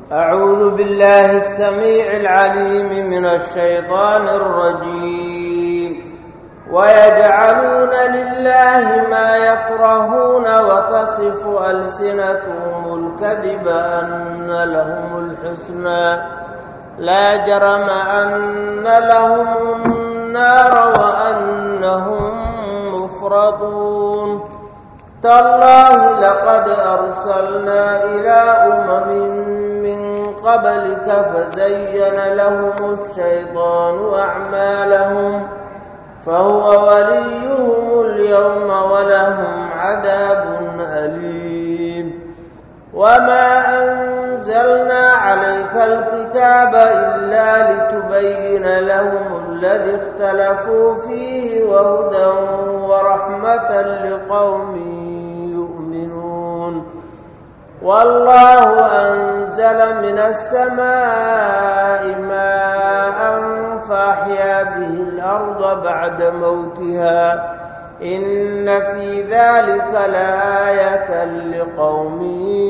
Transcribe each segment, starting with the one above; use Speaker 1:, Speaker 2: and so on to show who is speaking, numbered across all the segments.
Speaker 1: أعوذ بالله السميع العليم من الشيطان الرجيم ويجعلون لله ما يكرهون وتصف ألسنتهم الكذب أن لهم الحسنى لا جرم أن لهم النار وأنهم مفرطون تالله لقد أرسلنا إلى أمم من قبلك فزين لهم الشيطان أعمالهم فهو وليهم اليوم ولهم عذاب أليم وما أنزلنا عليك الكتاب إلا لتبين لهم الذي اختلفوا فيه وهدى ورحمة لقوم يؤمنون والله أنزل من السماء ماء فأحيا به الأرض بعد موتها إن في ذلك لآية لقوم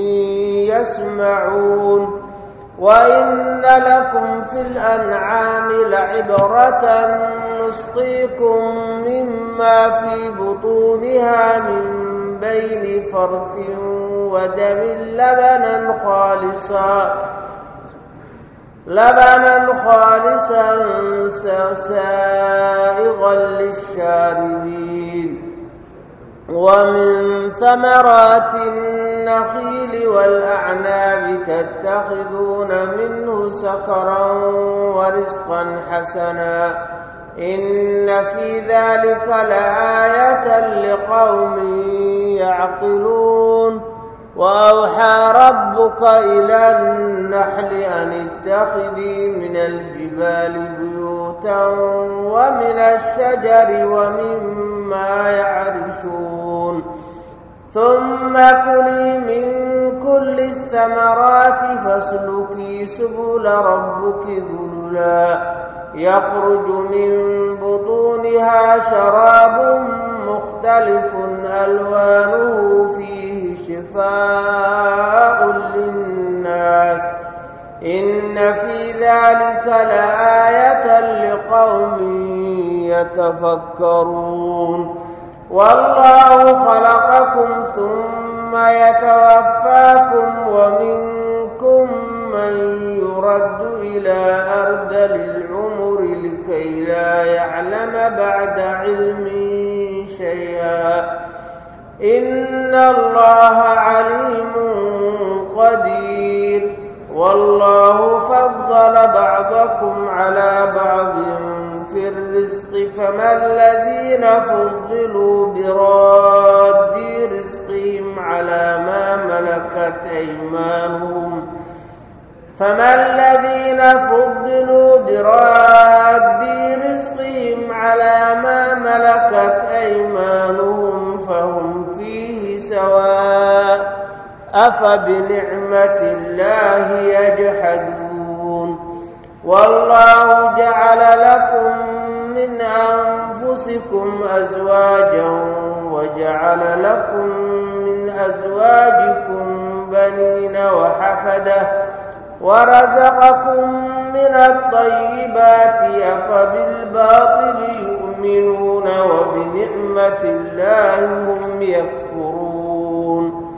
Speaker 1: يسمعون وإن لكم في الأنعام لعبرة نسقيكم مما في بطونها من بين فرث ودم لبنا خالصا لبنا خالصا سائغا للشاربين ومن ثمرات النخيل والأعناب تتخذون منه سكرا ورزقا حسنا إن في ذلك لآية لقوم يعقلون وأوحى ربك إلى النحل أن اتخذي من الجبال بيوتا ومن الشجر ومما يعرشون ثم كلي من كل الثمرات فاسلكي سبل ربك ذللا يخرج من بطونها شراب مختلف ألوانه فيه شفاء للناس إن في ذلك لآية لقوم يتفكرون والله خلقكم ثم يتوفاكم ومنكم من يرد إلى أرذل العمر لكي لا يعلم بعد علم شيئا إن الله عليم قدير والله فضل بعضكم على بعض في الرزق فما الذين فضلوا براد رزقهم على ما ملكت أيمانهم فما الذين فضلوا براد رزقهم على ما ملكت أيمانهم فهم فيه سواء أفبنعمة الله يجحدون والله جعل لكم من أنفسكم أزواجا وجعل لكم من أزواجكم بنين وحفدة ورزقكم من الطيبات أفبالباطل يؤمنون وبنعمة الله هم يكفرون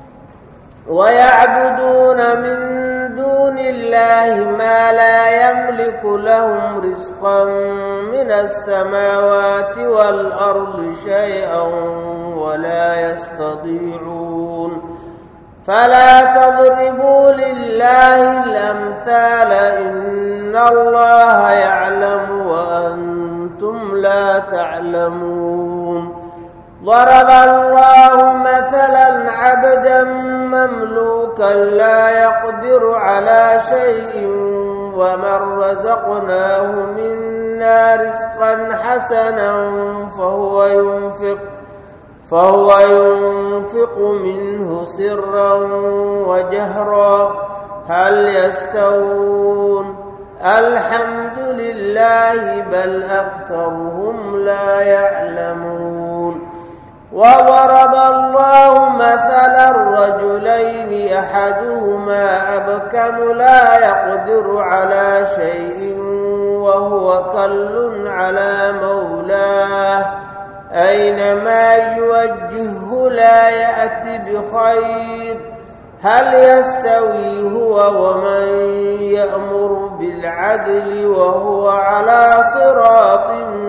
Speaker 1: ويعبدون من دون الله ما لا يملك لهم رزقا من السماوات والأرض شيئا ولا يستطيعون فلا تضربوا لله الأمثال إن الله يعلم وأنتم لا تعلمون ضرب الله مثلا عبدا مملوكا لا يقدر على شيء ومن رزقناه منا رزقا حسنا فهو ينفق فهو ينفق منه سرا وجهرا هل يستوون الحمد لله بل أكثرهم لا يعلمون وضرب الله مثلا الرجلين أحدهما أبكم لا يقدر على شيء وهو كل على مولاه أينما يوجهه لا يأتي بخير هل يستوي هو ومن يأمر بالعدل وهو على صراط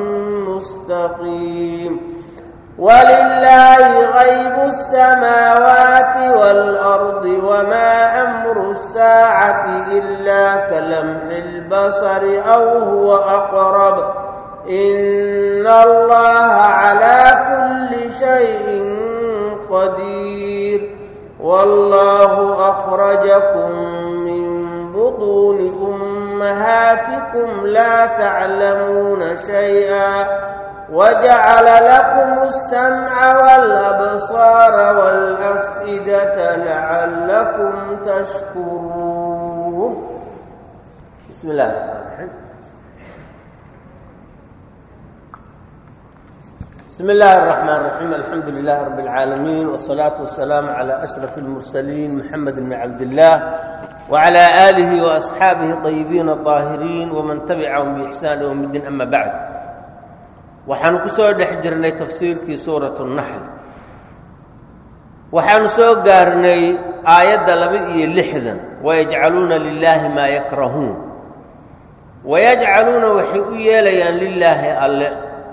Speaker 1: مستقيم ولله غيب السماوات والأرض وما أمر الساعة إلا كلمح البصر أو هو أقرب إن الله على كل شيء قدير والله أخرجكم من بطون أمهاتكم لا تعلمون شيئا وجعل لكم السمع والأبصار والأفئدة لعلكم تشكرون بسم الله الرحمن الرحيم بسم الله الرحمن الرحيم الحمد لله رب العالمين والصلاة والسلام على أشرف المرسلين محمد بن عبد الله وعلى آله وأصحابه الطيبين الطاهرين ومن تبعهم بإحسان يوم الدين أما بعد waxaanu ku soo dhex jirnay tafsiirkii suuratu naxl waxaanu soo gaarnay aayadda laba iyo lixdan wayajcaluuna lilaahi maa yakrahuun wayajcaluuna waxay u yeelayaan lilaahi alle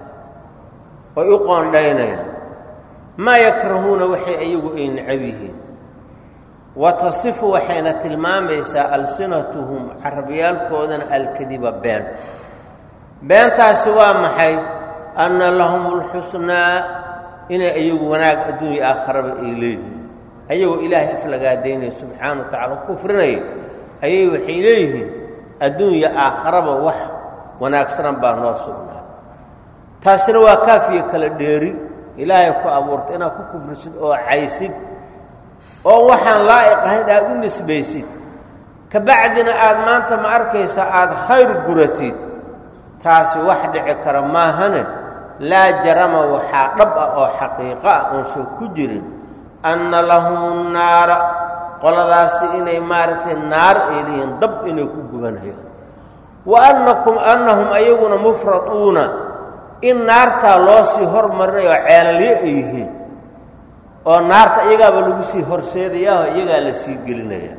Speaker 1: oy u qoondhaynayaan maa yakrahuuna waxay iyagu ay necab yihiin wa tasifu waxayna tilmaamaysaa alsinatuhum carabyaalkoodana alkadiba been beentaasi waa maxay anna lahum alxusnaa inay iyagu wanaag adduunya aakharaba ay leeyihiin ayagoo ilaahay aflagaadaynaya subxaana wa tacala kufrinaya ayay waxay leeyihiin adduunya aakharaba wax wanaagsanan baa noo sugnaa taasina waa kaafiya kala dheeri ilaahay ku abuurtay inaad ku kufrisid oo caysid oo waxaan laa'iq ahayn aad u nisbaysid ka bacdina aad maanta ma arkaysa aada khayr guratid taasi wax dhici kara maahane laa jarama waxaa dhab ah oo xaqiiqo ah oon soo ku jirin anna lahum nnaara qoladaasi inay maaragtay naar ay leeyihiin dab inay ku gubanayaan wa annakum annahum ayaguna mufraduuna in naartaa loo sii hormarinayo ceelalyo ay yihiin oo naarta iyagaaba lagu sii horseedayaao iyagaa la sii gelinaya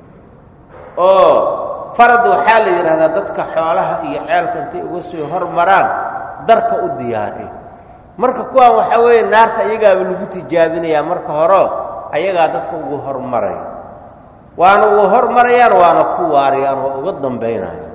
Speaker 1: oo farad waxaa la yidhahdaa dadka xoolaha iyo ceelka intay uga sii hormaraan darka u diyaariyo marka kuwaan waxaa weeye naarta iyagaaba lagu tijaabinayaa marka horeo ayagaa dadka ugu hormaraya waana uga hormarayaan waana ku waariyaan waa uga dambaynayaan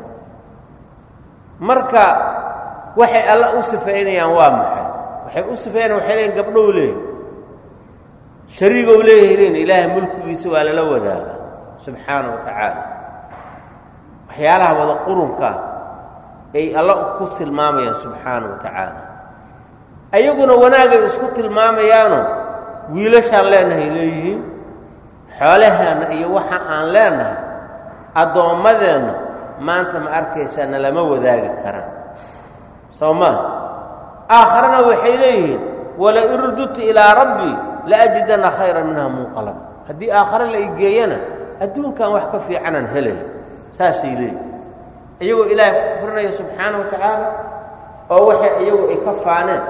Speaker 1: marka waxay alla u sifaynayaan waa maxay waxay u sifaynayaan waxay leeyiin gabdhow leeyihin shariigow leeyahay leeyiin ilaahay mulkigiisa waa lala wadaaga subxaana wa tacaala waxyaalaha wada qurunkaa ay alla ku tilmaamayaan subxaana wa tacaala ayaguna wanaagay isku tilmaamayaano wiilashaan leenahay leeyihiin xoolaheenna iyo waxa aan leenahay addoommadeenna maanta ma arkaysaa na lama wadaagi karaan soo maa aakharana waxay leeyihiin wala in rududtu ilaa rabbii la ajidanna khayran minha munqalaba haddii aakhare la igeeyana adduunkan wax ka fiicanaan helaya saasay leeyihin iyagoo ilaahay ku kufrinaya subxaana wa tacaala oo waxay iyagu ay ka faaneen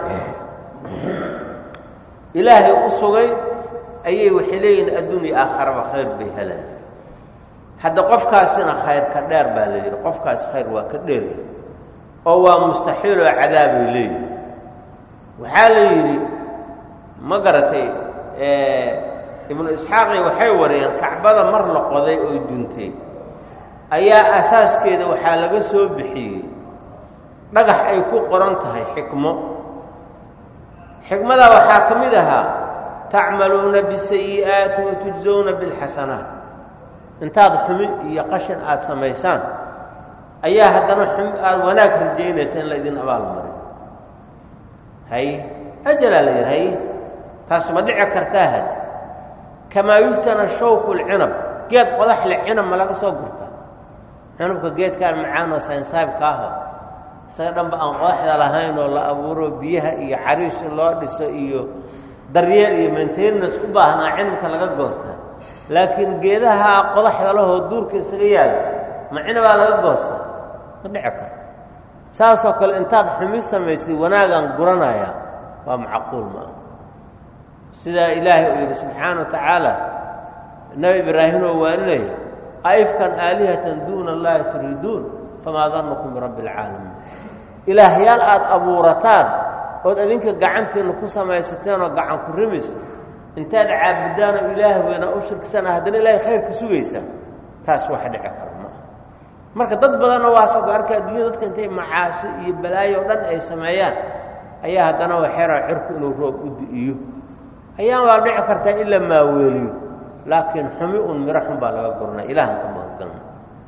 Speaker 1: ilaahay u sugay ayay waxay leeyihiin adduunya aakharaba khayr bay helaan hadda qofkaasina khayr ka dheer baa la yidhi qofkaas khayr waa ka dheer oo waa mustaxiil oo cadaabay leeyihin waxaa la yidhi ma garatay ibnu isxaaqi waxay wariyeen kacbada mar la qoday oo duntay ayaa asaaskeeda waxaa laga soo bixiyey dhagax ay ku qoran tahay xikmo xikmadaa waxaa ka mid ahaa tacmaluuna bisayi'aati wa tujsawna bilxasanaat intaad xumi iyo qashin aada samaysaan ayaa haddana xumi aada wanaag rajaynaysa in laydin abaalmarin hay ajalaa la yidhi hay taas ma dhici kartaa had kamaa yuhtana shawku lcinab geed qodax le cinab ma laga soo gurtaa cinabka geedkaan macaan oo saynsaabka aho isaga dhanba aan qodaxda lahayn oo la abuuro biyaha iyo cariish in loo dhiso iyo daryeel iyo maintenance u baahnaa cinabka laga goostaa laakiin geedaha qodaxda lahoo duurka isaga yaala ma cinabaa laga goostaa ma dhici karto saasoo kale intaad xumi samaysay wanaagaan guranayaa waa macquul maaha sidaa ilaahay uu yidhi subxaana wa tacaala nebi ibraahim oo waaninaya aifkan aalihatan duuna allahi turiiduun famaa dannukum birabbi alcaalamiin ilaahyaal aada abuurataan ood adinka gacantiinna ku samaysateen oo gacan ku rimis intaad caabudaan oo ilaah weynaa u shirkisana haddana ilaahay khayrka sugaysa taas wax dhici kara maaha marka dad badanna waasaad arka adduunya dadka intay macaashi iyo balaayo o dhan ay sameeyaan ayaa haddana waxeeraa cirku inuu roob u di'iyo ayaan waa dhici kartaa in la maaweeliyo laakiin xumi un miro xun baa laga goranaa ilahan ka magangalna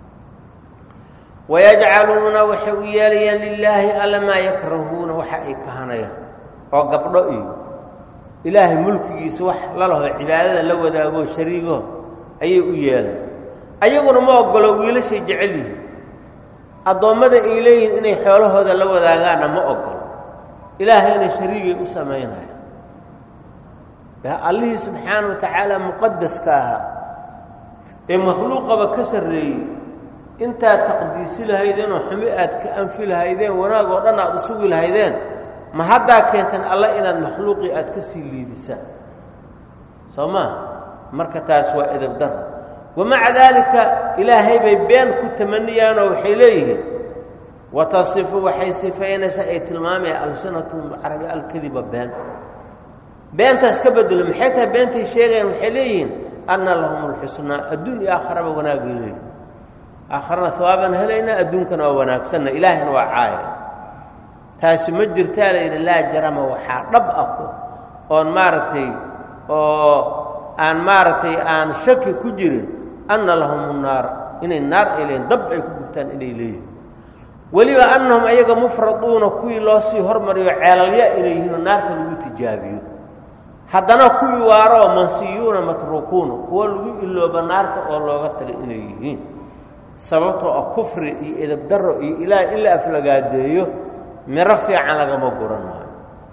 Speaker 1: wayajcaluuna waxay u yeelayaan lilaahi alla maa yakrahuuna waxa ay kahanayaan oo gabdho iyo ilaahay mulkigiisa wax lalaho cibaadada la wadaago shariigo ayay u yeelaan ayaguna ma ogolo wiilashay jecel yihiin addoommada ay leeyihiin inay xoolahooda la wadaagaanna ma ogolo ilaahayna shariigay u samaynaya allihii subxaana wa tacaala muqadaska ahaa ee makhluuqaba ka sarreeyey intaad taqdiisi lahaydeen oo xumi aad ka anfi lahaydeen wanaag oo dhan aad u sugi lahaydeen ma haddaa keentan alla inaad makhluuqii aad ka sii liidisaan soo maa marka taas waa edab dara wamaca daalika ilaahay bay been ku tamaniyaanoo waxay leeyihiin watasifu waxay sifaynaysaa ay tilmaamayaan alsinatuhum carabi alkadiba been beentaas ka bedelo maxay tahay beentay sheegayaan waxay leeyihiin anna lahum alxusnaa adduun iyo aakharaba wanaagay leeyihin aakharana hawaabaan helaynaa adduunkana waa wanaagsanna ilaahina waa caaya taasi ma jirtaa layidhi laa jarama waxaa dhab ah oon maaragtay oo aan maaragtay aan shaki ku jirin anna lahum naara inay naar ay leeyihin dab ay ku gubtaan inay leeyihin weliba annahum ayaga mufraduuna kuwii loo sii hormariyo ceelalya inay yihiinoo naarta lagu tijaabiyo haddana kuwii waaroo mansiyuuna matruukuuna kuwo lagu ilooba naarta oo looga tagay inay yihiin sababtoo ah kufri iyo edabdarro iyo ilaah in la aflagaadeeyo miro fiican lagama guranayo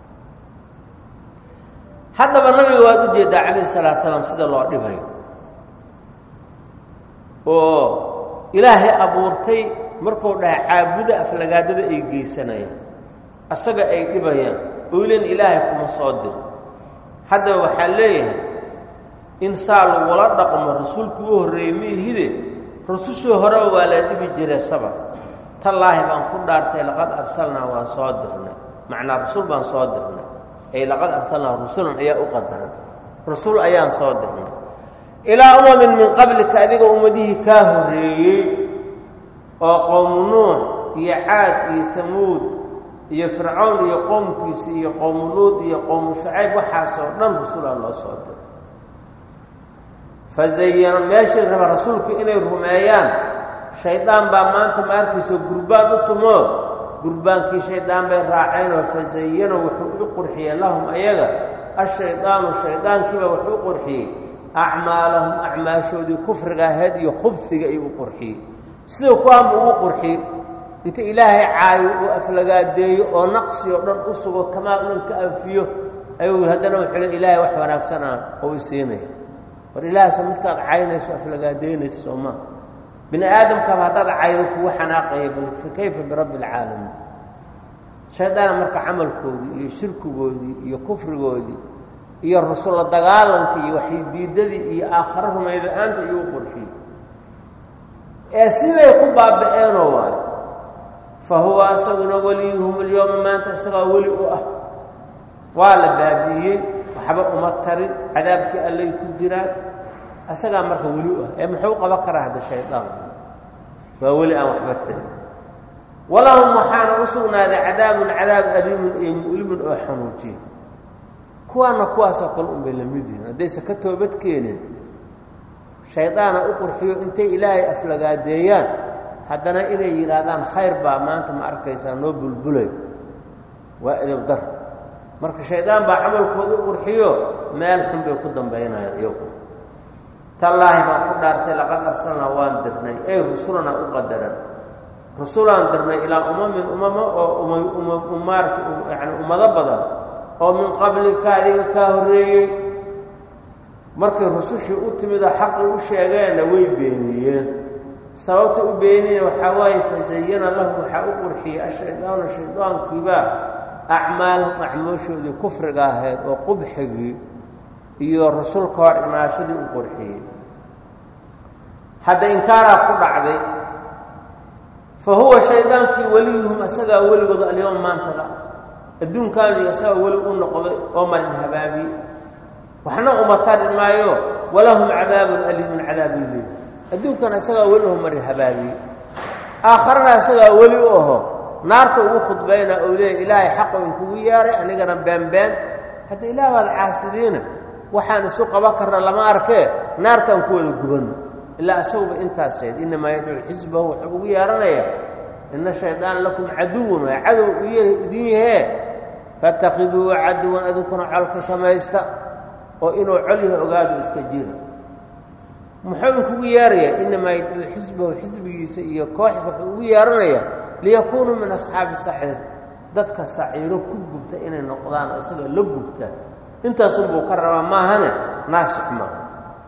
Speaker 1: haddaba nabiga waad u jeeddaa calayhi salaatu salaam sida loo dhibayo oo ilaahay abuurtay markuu dhahay caabuda aflagaadada ay geysanayaan asaga ay dhibayaan oylen ilaahay kuma soo dir haddaba waxaa leeyahay in saa lagula dhaqmo rasuulkii u horreeyey miihide rusushii horeba waa la dhibi jiray sabar tallaahi baan ku dhaartay laqad arsalnaa waan soo dirnay macnaa rasuul baan soo dirnay ay laqad arsalnaa rusulan ayaa u qadaran rasuul ayaan soo dirnay ilaa umamin min qablika adiga ummadihii kaa horreeyey oo qowmu nuux iyo caad iyo hamuud iyo fircown iyo qowmkiisi iyo qowmu luud iyo qowmu shacayb waxaasoo dhan rasuulaa loo soo diray fazayana meeshii raba rasuulku inay rumeeyaan shaydaan baa maanta ma arkayso gurbaan u tumoo gurbaankii shaydaan bay raaceenoo fazayana wuxuu u qurxiyey lahum ayaga ashaydaanu shaydaankiiba wuxuu u qurxiyey acmaalahum acmaashoodii kufriga ahayd iyo khubsiga ayuu u qurxiyey sida kuwaanba ugu qurxiyey inta ilaahay caayo uu aflagaadeeyo oo naqsi oo dhan u sugo kamaal dhan ka anfiyo ayuu haddana wuxuu le ilaahay wax wanaagsan aan oo i siinaya war ilaahayso midkaad caynayso aflagaadeynaysa soo maa bini aadamkaba haddaad caydo kugu xanaaqaya bal fa kayfa birabbi alcaalamiin shaydaana marka camalkoodii iyo shirkigoodii iyo kufrigoodii iyo rasulla dagaalankii iyo waxaydiidadii iyo aakharo rumayla-aanta iyuu qurxiyey ee siday ku baaba-eenoo waayo fa huwa asaguna weliyuhum alyowma maanta isagaa weli u ah waa la baabi'iyey waxba uma tarin cadaabkii allay ku jiraan isagaa marka weli u ah ee muxuu qaban karaa hadda shaydaan waa weli aan waxba tarin walahum waxaana u sugnaaday cadaabun cadaab aliimun iyo mu'limun oo xanuujiya kuwaana kuwaasoo kale unbay la mid yihiin haddaysa ka toobad keenin shaydaana u qurxiyo intay ilaahay aflagaadeeyaan haddana inay yidhaahdaan khayr baa maanta ma arkaysaa noo bulbulay waa edabdar marka shaydaan baa camalkooda u qurxiyo meel xun bay ku dambaynayaan iyagu tallaahi baan ku dhaartay laqad arsalnaa waan dirnay ey rusulanaa u qadaran rusulaan dirnay ilaa umamin umamo oo ummaarta yani ummado badan oo min qablika adiga kaa horreeyey markay rusushii u timidoo xaqii u sheegeenna way beeniyeen sababta u beeniyeen waxaa waaye fasayana lahu waxaa u qurxiyey ashaydaanu shaydaankiibaa acmaalahum acmooshoodii kufriga ahayd oo qubxigii iyo rasulka hor imaashadii u qurxiyey hadda inkaaraa ku dhacday fa huwa shaydaankii weliyuhum isagaa weligooda alyowm maantada adduunkaanu isagaa weli u noqday oo marin habaabiyey waxna uma tari maayo walahum cadaabun aliimun cadaabi leey adduunkana isagaa weli oo marin habaabiyey aakharana isagaa weli u aho naarta ugu khudbayna ou leeya ilaahay xaqo inkugu yeeray anigana beenbeen hadda ilaah baad caasidiina waxaan isu qaban karna lama arkee naartaan ku wada gubanno ilaa isaguba intaasayd innamaa yadcuu xisbahu wuxuu ugu yeehanaya ina shaydaana lakum caduwan waa cadow u idin yahee fatakhiduuhu caduwan adinkuna colka samaysta oo inuu col yahay ogaadu iska jira muxuu inkugu yeerayaa innamaa yadcuu xisbahu xisbigiisa iyo kooxis wuxuu ugu yeehanayaa liyakuunuu min asxaabi saciir dadka saciiro ku gubta inay noqdaan oo isaga la gubtaan intaasunbuu ka rabaa maahane naasix maaha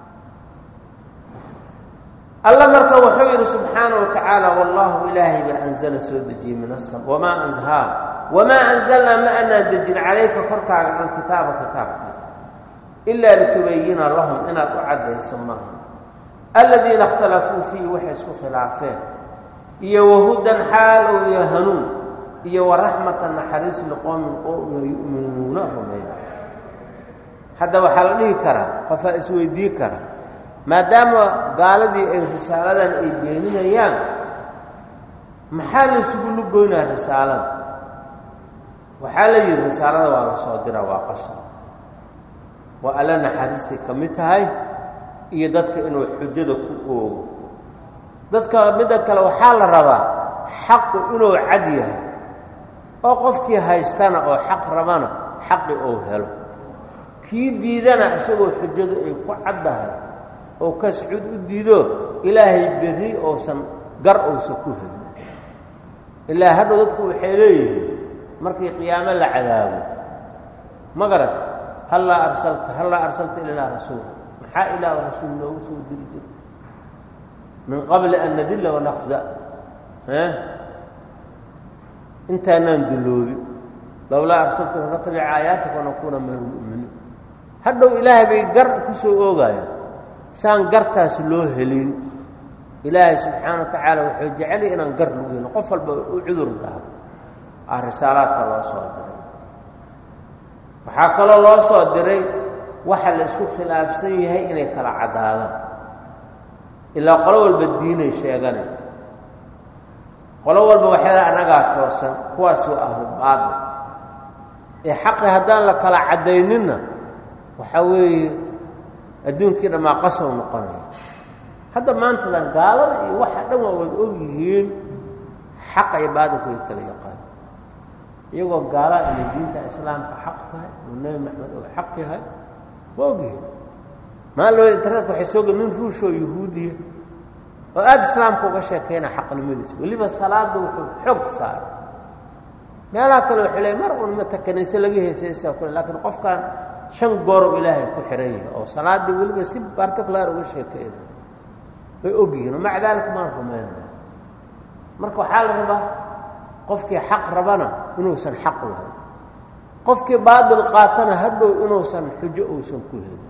Speaker 1: alla marka wuxuu yidhi subxaana wa tacaala wallahu ilaahay baa anzala soo dejiyey min asam wamaa anhaa wamaa anzalnaa ma anaan dejin calayka korkaaga alkitaaba kitaabka ilaa litubayina lahum inaad u caddayso maaha aladiina ikhtalafuu fiihi waxay isku khilaafeen iyo wahudan xaal ou iyo hanuun iyo waraxmatan naxariis liqoomin qowmiga yu'minuuna rumeeya hadda waxaa la dhihi karaa qofaa isweydii kara maadaama gaaladii ay risaaladan ay beeninayaan maxaa la isugu lugoynaa risaalada waxaa la yidhi risaalada waa la soo dira waa qasab waa alla naxariistay ka mid tahay iyo dadka inuu xujada ku oogo dadka midda kale waxaa la rabaa xaqu inuu cad yahay oo qofkii haystana oo xaq rabana xaqi uu helo kii diidana isagoo xujadu ay ku caddahay oo kascud u diido ilaahay berri uusan gar uusan ku helin ilaa hadhow dadku waxay leeyihiin markii qiyaamo la cadaabo ma garat hallaa arsalta hallaa arsalta ilanaa rasuula maxaa ilaah rasuul noogu soo diri jirta min qabli an nadilla wanaqza intaanaan dulloobi lowlaa arsalta natabica aayaatika wanakuuna min almu'miniin hadhow ilaahay bay gar ku soo oogayaan saan gartaas loo helin ilaahay subxaana wa tacaala wuxuu jecelyay inaan gar lagu helin qof walba u cudur daaro ah risaalaadka loo soo diray waxaa kaloo loo soo diray waxa la isku khilaafsan yahay inay kala caddaadaan ilaa qolo walba diinay sheeganay qolo walba waxyaada annagaa toosan kuwaas waa ahlu baadil ee xaqi haddaan la kala caddayninna waxaa weeye adduunkii dhammaa qasow noqonaya hadda maantadan gaalada iyo waxa dhan waa wada og yihiin xaqa iyo baadilku ay kala yaqaan iyagoo gaalaa inay diinta islaamka xaq tahay oo nebi maxamed oo xaq yahay waa ogyihiin maalooda internetka waxay soo gel nin ruushoo yahuudiya oo aada islaamka uga sheekayna xaqnimadiisa weliba salaadda wuxuu xoog saaray meelaha kale waxay leey mar un mata kaniise laga heesaysaa kule laakiin qofkan shan goorow ilaahay ku xihan yahay oo salaaddii weliba si particular uga sheekayna way og yihiin oo maca daalika maan rumaynaya marka waxaa la rabaa qofkii xaq rabana inuusan xaq lahayn qofkii baadil qaatana hadhow inuusan xujo uusan ku helin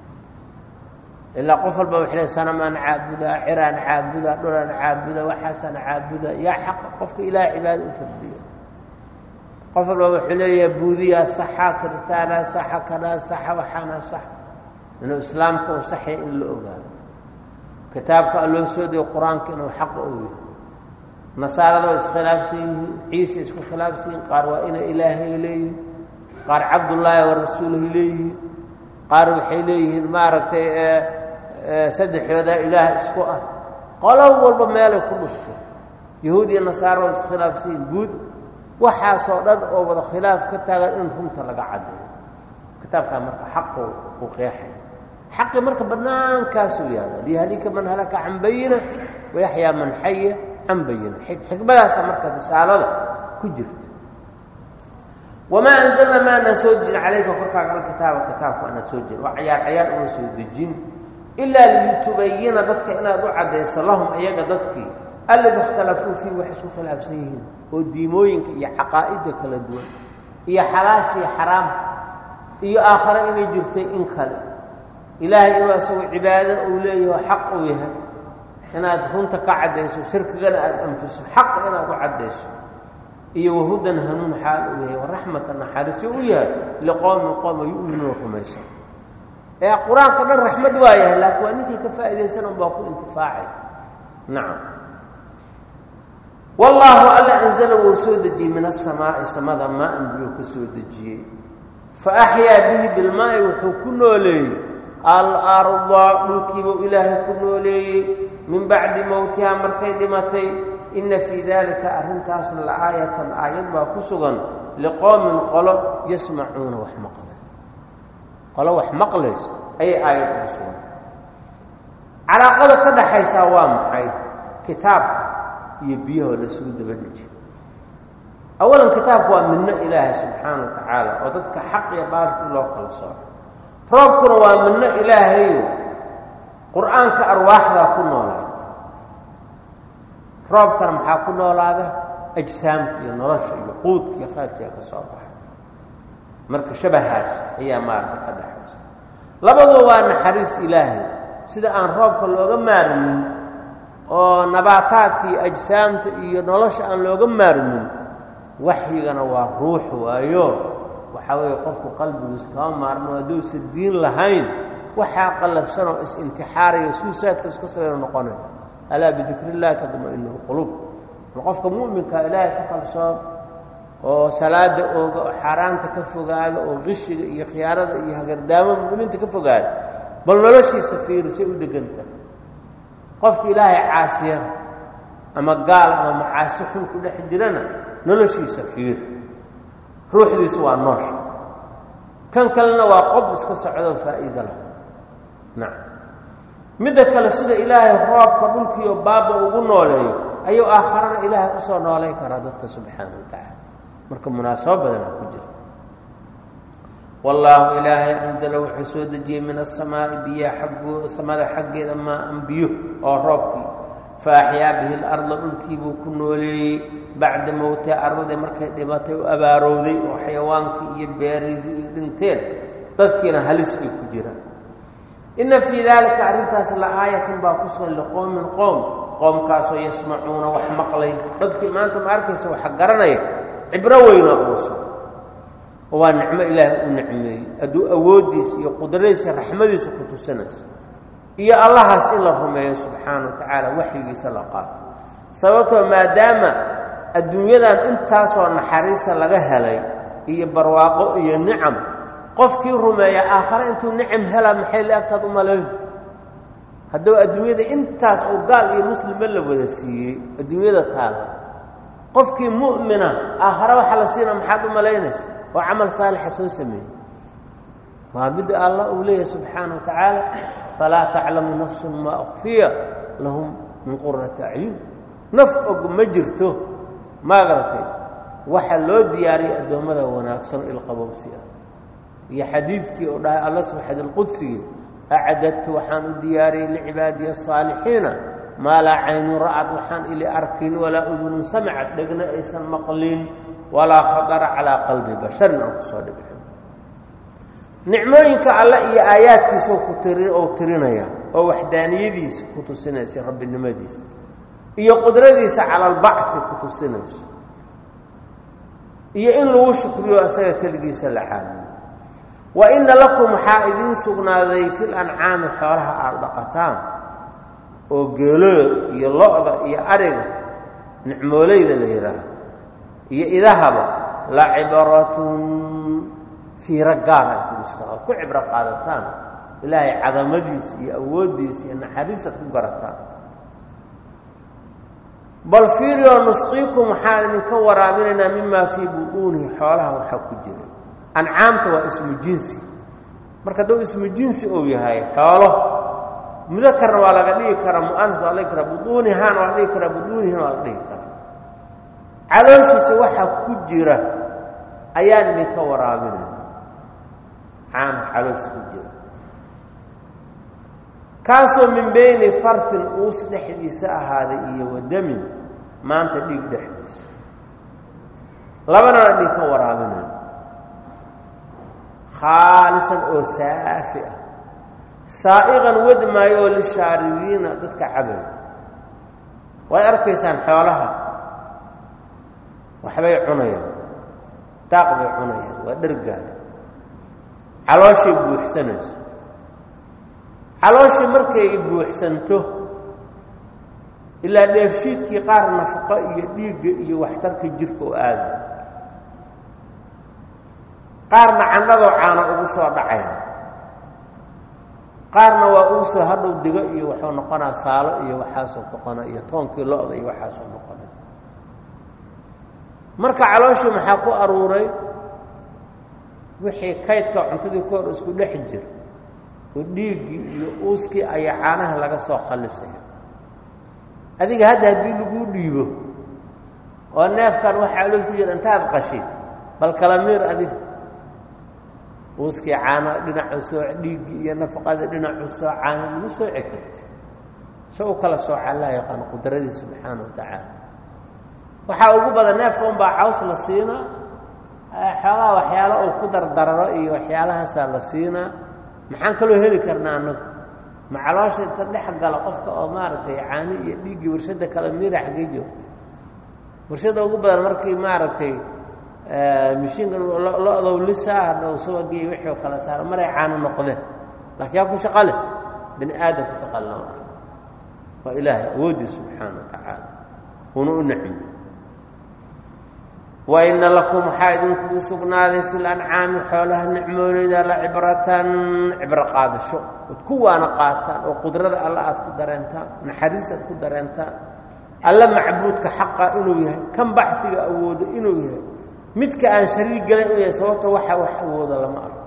Speaker 1: ilaa qof walba waxay le sanamaan caabudaa ciraan caabudaa dhulaan caabuda waxaasaan caabuda yaa xaqa qofka ilaah cibaada u fardiya qof walba wuxuu leeyahay buudiyaa saxa kiritaanaa saxa kanaa saxa waxaanaa sax inuu islaamka u saxya in la ogaado kitaabka alloo soo dego qur-aanka inuu xaqa u yahay nasaarada waa iskhilaafsan yihiin ciise isku khilaafsan yihin qaar waa inay ilaahay leeyihin qaar cabdullaahi wa rasuuluhi leeyihiin qaar waxay leeyihiin maaragtay saddexoodaa ilaah isku ah qolo walba meelay ku dhuftay yahuud iyo nasaara waa iskhilaafsan yihin guud waxaasoo dhan oo wada khilaaf ka taagan in runta laga caddeeyo kitaabkaa marka xaqu uu qeexaya xaqi marka bannaankaasuu yaalla liyahlika man halaka can bayina wayaxyaa man xaya can bayina xikmadaasa marka risaalada ku jirta wamaa anzalna maanaan soo dejin calayka korkaaga alkitaaba kitaabka aanaan soo dejin waa cayaar cayaar uma soo dejin ilaa litubayina dadka inaad u caddayso lahum iyaga dadkii alladi ikhtalafuu fii wax isku khilaafsan yihiin oo diimooyinka iyo caqaa'idda kala duwan iyo xalaashii xaraam iyo aakhare inay jirtay in kale ilaahay inuu isagoo cibaado uu leeyaho xaq uu yahay inaad runta ka caddayso shirkigana aada anfiso xaqa inaad u caddayso iyo wahudan hanuun xaal uu yahay waraxmatan naxariisyo u yahay liqowmin qooma yu'minuuna rumaysan ee qur-aanka dhan raxmad waa yahay laakiin waa ninkii ka faa'iidaysan unbaa ku intifaacay nacam wallaahu alla anzala wuu soo dejiyey min asamaa'i samada maa-an biyuu ka soo dejiyey fa axyaa bihi bilmaa'i wuxuu ku nooleeyey alarda dhulkiibuu ilaahay ku nooleeyey min bacdi mowtihaa markay dhimatay inna fii daalika arrintaasna la aayatan aayad baa ku sugan liqowmin qolo yasmacuuna wax maqlay qolo wax maqlayso ayay aayad ugu sugan calaaqada ka dhaxaysaa waa maxay kitaabka iyo biyahoo la isugu daba dejiyo awalan kitaabku waa midno ilaahay subxaana wa tacaala oo dadka xaq iyo baalki loo kala sooco roobkuna waa midno ilaahayo qur-aanka arwaaxdaa ku noolaada roobkana maxaa ku noolaada ajsaamka iyo nolosha iyo quudka iyo khayrkiia ka soo baxa marka shabahaas ayaa maarata ka dhaxaysa labaduba waa naxariis ilaahay sida aan roobka looga maarmin oo nabaataadka iyo ajsaamta iyo nolosha aan looga maarmin waxyigana waa ruux waayo waxaa weeye qofku qalbigiisa kama maarmo hadduusan diin lahayn waxaa qallafsan oo is-intixaaraya suusaadka iska sabayno noqonaya alaa bidikri illahi tadma-inu lquluub ma qofka mu'minka ilaahay ka kalsoon oo salaada ooga oo xaaraanta ka fogaada oo qishiga iyo khiyaarada iyo hagardaamada mu'miniinta ka fogaada bal noloshiisa fiiri say u deganta qofka ilaahay caasiya ama gaal ama macaasi xun ku dhex jirana noloshiisa fiir ruuxdiisu waa noosha kan kalena waa qob iska socdoo faa'iida lah nacam midda kale sida ilaahay roobka dhulkiiyo baaba ugu nooleeyo ayuu aakharana ilaahay usoo noolay karaa dadka subxaana wa tacaala marka munaasabo badana ku jira wallaahu ilaahay anzala wuxuu soo dejiyey min asamaa'i biyaha xaggooda samada xaggeeda maa-an biyo oo roobkii fa axyaa bihi larda dhulkiibuu ku nooleeyey bacda mowtiha ardadii markay dhimatay u abaarowday oo xayawaankii iyo beerihii iyo dhinteen dadkiina halis ay ku jiraan inna fii daalika arrintaas la aayatan baa ku sugan liqowmin qoom qoomkaasoo yasmacuuna wax maqlay dadkii maanta ma arkaysa waxa garanaya cibro weynaa ugu sugan oo waa nicmo ilaahay u nicmeeyey hadduu awooddiisa iyo qudradiisa raxmadiisa ku tusinayso iyo allahaas in la rumeeyo subxaana wa tacaala waxyigiisa la qaato sababtoo maadaama adduunyadan intaasoo naxariisa laga helay iyo barwaaqo iyo nicam qofkii rumeeya aakhare intuu nicam helaa maxay la-agtaad u malayn hadduu adduunyada intaas uu gaal iyo muslima la wada siiyey adduunyada taala qofkii mu'mina aakhare waxaa la siina maxaad u malaynaysa oo camal saalixa soo sameeyey waa midda allah uu leeyahay subxaana wa tacaala falaa taclamu nafsun maa ukfiya lahum min qurati acyun naf og ma jirto maagaratay waxa loo diyaariyay addoommada wanaagsan ilqabowsi ah iyo xadiidkii uu dhahay alla subxaad alqudsigii acdadtu waxaan u diyaariyey licibaadiya asaalixiina maa laa caynun ra'ad waxaan ili arkin walaa udunun samicad dhegna aysan maqlin walaa khatara calaa qalbi basharin aan kusoo dhibxin nicmooyinka alle iyo aayaadkiisa ku tiri ou tirinaya oo waxdaaniyadiisa ku tusinaysa rabbinimadiisa iyo qudradiisa cala albacfi ku tusinayso iyo in lagu shukriyo isaga keligiisa la caabudo wa inna lakum waxaa idiin sugnaaday fil ancaami xoolaha aada dhaqataan oo geelooda iyo lo-da iyo ariga nicmoolayda la yidhaahdo iyo idahaba la cibratun fiiro gaar ay kuiskala oad ku cibro qaadataan ilaahay cadamadiisa iyo awooddiisa iyo naxariisaad ku garataan bal fiirioo nusqiikum waxaan idinka waraabinaynaa mimaa fii buduunihi xoolaha waxaa ku jira ancaamta waa ismu jinsi marka hadduu ismu jinsi uu yahay xoolo mudakarna waa laga dhigi karaa mu'anas waa la dhigi karaa buduunihaana waa la dhigi karaa buduunihina waa la dhigi karaa calooshiisa waxaa ku jira ayaan idinka waraabinayna caana caloosha ku jira kaasoo min beyni fartin uus dhexdiisa ahaaday iyo wadamin maanta dhiig dhexdiisa labanana idinka waraabinayna khaalisan oo saafi ah saa'iqan wad maayo oo lishaaribiina dadka cabay waad arkaysaan xoolaha waxbay cunayaan daaq bay cunayaan waa dhergaaya calooshay buuxsanayso calooshii markay buuxsanto ilaa dheefshiidkii qaar nafaqo iyo dhiigga iyo waxtarka jirka oo aadaya qaarna candhadoo caano ugu soo dhacaya qaarna waa ugu soo hadhow digo iyo waxuu noqonaa saalo iyo waxaasoo noqona iyo toonkii lo-da iyo waxaasoo noqona marka calooshii maxaa ku aruuray wixii kaydka cuntadii ka hor isku dhex jira oo dhiiggii iyo uuskii ayaa caanaha laga soo khallisaya adiga hadda haddii laguu dhiibo oo neefkan waxa caloos ku jira intaad qashid bal kala miir adiga uuskii caano dhinacu soo dhiiggii iyo nafaqadii dhinacu soo caano lagu sooci karti se u kala sooca allah yaqaano qudradiis subxaana wa tacaala waxaa ugu badan neefka unbaa caws la siinaa xoogaa waxyaalo uu ku dardararo iyo waxyaalahaasaa la siinaa maxaan kaloo heli karnaa annagu ma caloosha inta dhex gala qofka oo maaragtay caani iyo dhiiggii warshadda kala miira xaggee joogta warshadda ugu badan markii maaragtay mishiinkan lo-dow lisaa hadhow subagii wixii oo kala saaro maray caano noqdeen laakiin yaa ku shaqa leh bini aadam ku shaqa lama ah waa ilaahay awoodii subxaana wa tacaala una u nicmiyo wa ina lakum waxaa idinkugu sugnaaday fi lancaami xoolaha nicmooleyda la cibratan cibro qaadasho ood ku waana qaataan oo qudrada alla aad ku dareentaan naxariis aad ku dareentaan alla macbuudka xaqa inuu yahay kan baxdiga awoodo inuu yahay midka aan shariig galan inuu yahay sababta waxa wax awooda lama arko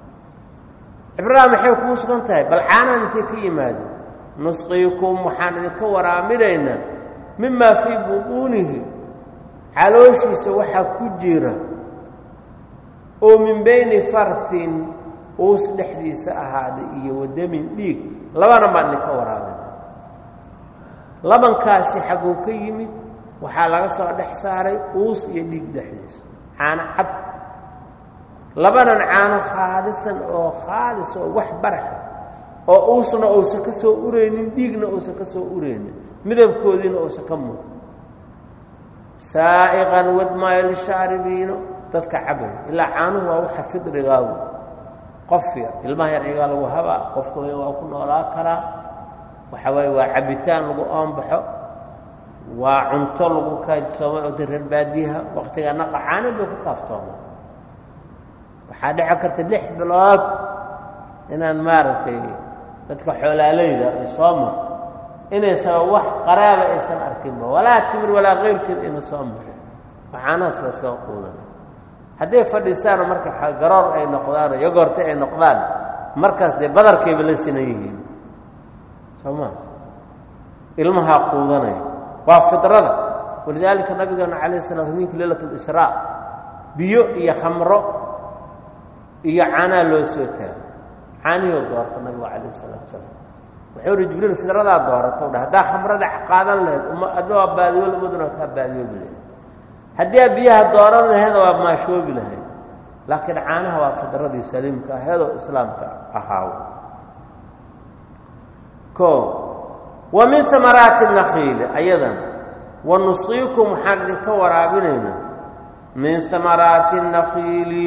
Speaker 1: cibraha maxay kugu sugan tahay bal caanaan intay ka yimaadeen nusqiikum waxaan idinka waraaminaynaa mimaa fii butuunihi calooshiisa waxaa ku jira oo min bayni farhin uus dhexdiisa ahaaday iyo wadamin dhiig labana baan idinka waraabina labankaasi xagguu ka yimid waxaa laga soo dhex saaray uus iyo dhiig dhexdiisa caano cab labanan caano khaalisan oo khaalis oo wax baraxa oo uusna uusan ka soo uraynin dhiigna uusan ka soo uraynin midabkoodiina uusan ka muuqan saa'iqan wadmaayo lishaaribiino dadka cabay ilaa caanuhu waa waxa fidrigaa wey qof yar ilmaha yar iyagaa lagu habaa qofka weyn waa ku noolaa karaa waxa waaye waa cabitaan lagu oonbaxo waa cunto lagu kaadsoomay oo reer baadiyaha waktiga naqa caano bay ku kaaftooma waxaa dhici karta lix bilood inaan maaragtay dadka xoolaaleyda ay soo marto inaysan wax qaraaba aysan arkinba walaa timir walaa keyrkeed ayna soo marin waxaanahaas laskaga quudana hadday fadhiistaanoo marka garoor ay noqdaanoo yogorta ay noqdaan markaas dee badarkayba la sinan yihiin soo maa ilmahaa quudanaya waa fidrada walidaalika nabigeena calayh sala sl minki leylat lisraa biyo iyo khamro iyo caanaa loo soo taago caanihoo doorta nabigu calayh salaatu salaam wuxuu uhi jibriil fidradaa doorato dhah haddaa khamrada qaadan lahayd uma adna waa baadiyool umaduna kaa baadiyoobi lahayd haddii aa biyaha dooran lahaydna waa maashoobi lahayd laakiin caanaha waa fidradii saliimka aheedoo islaamka ahaaw o wa min amaraati nakiili ayadan wa nusqiikum waxaan idinka waraabinaynaa min amaraati nakiili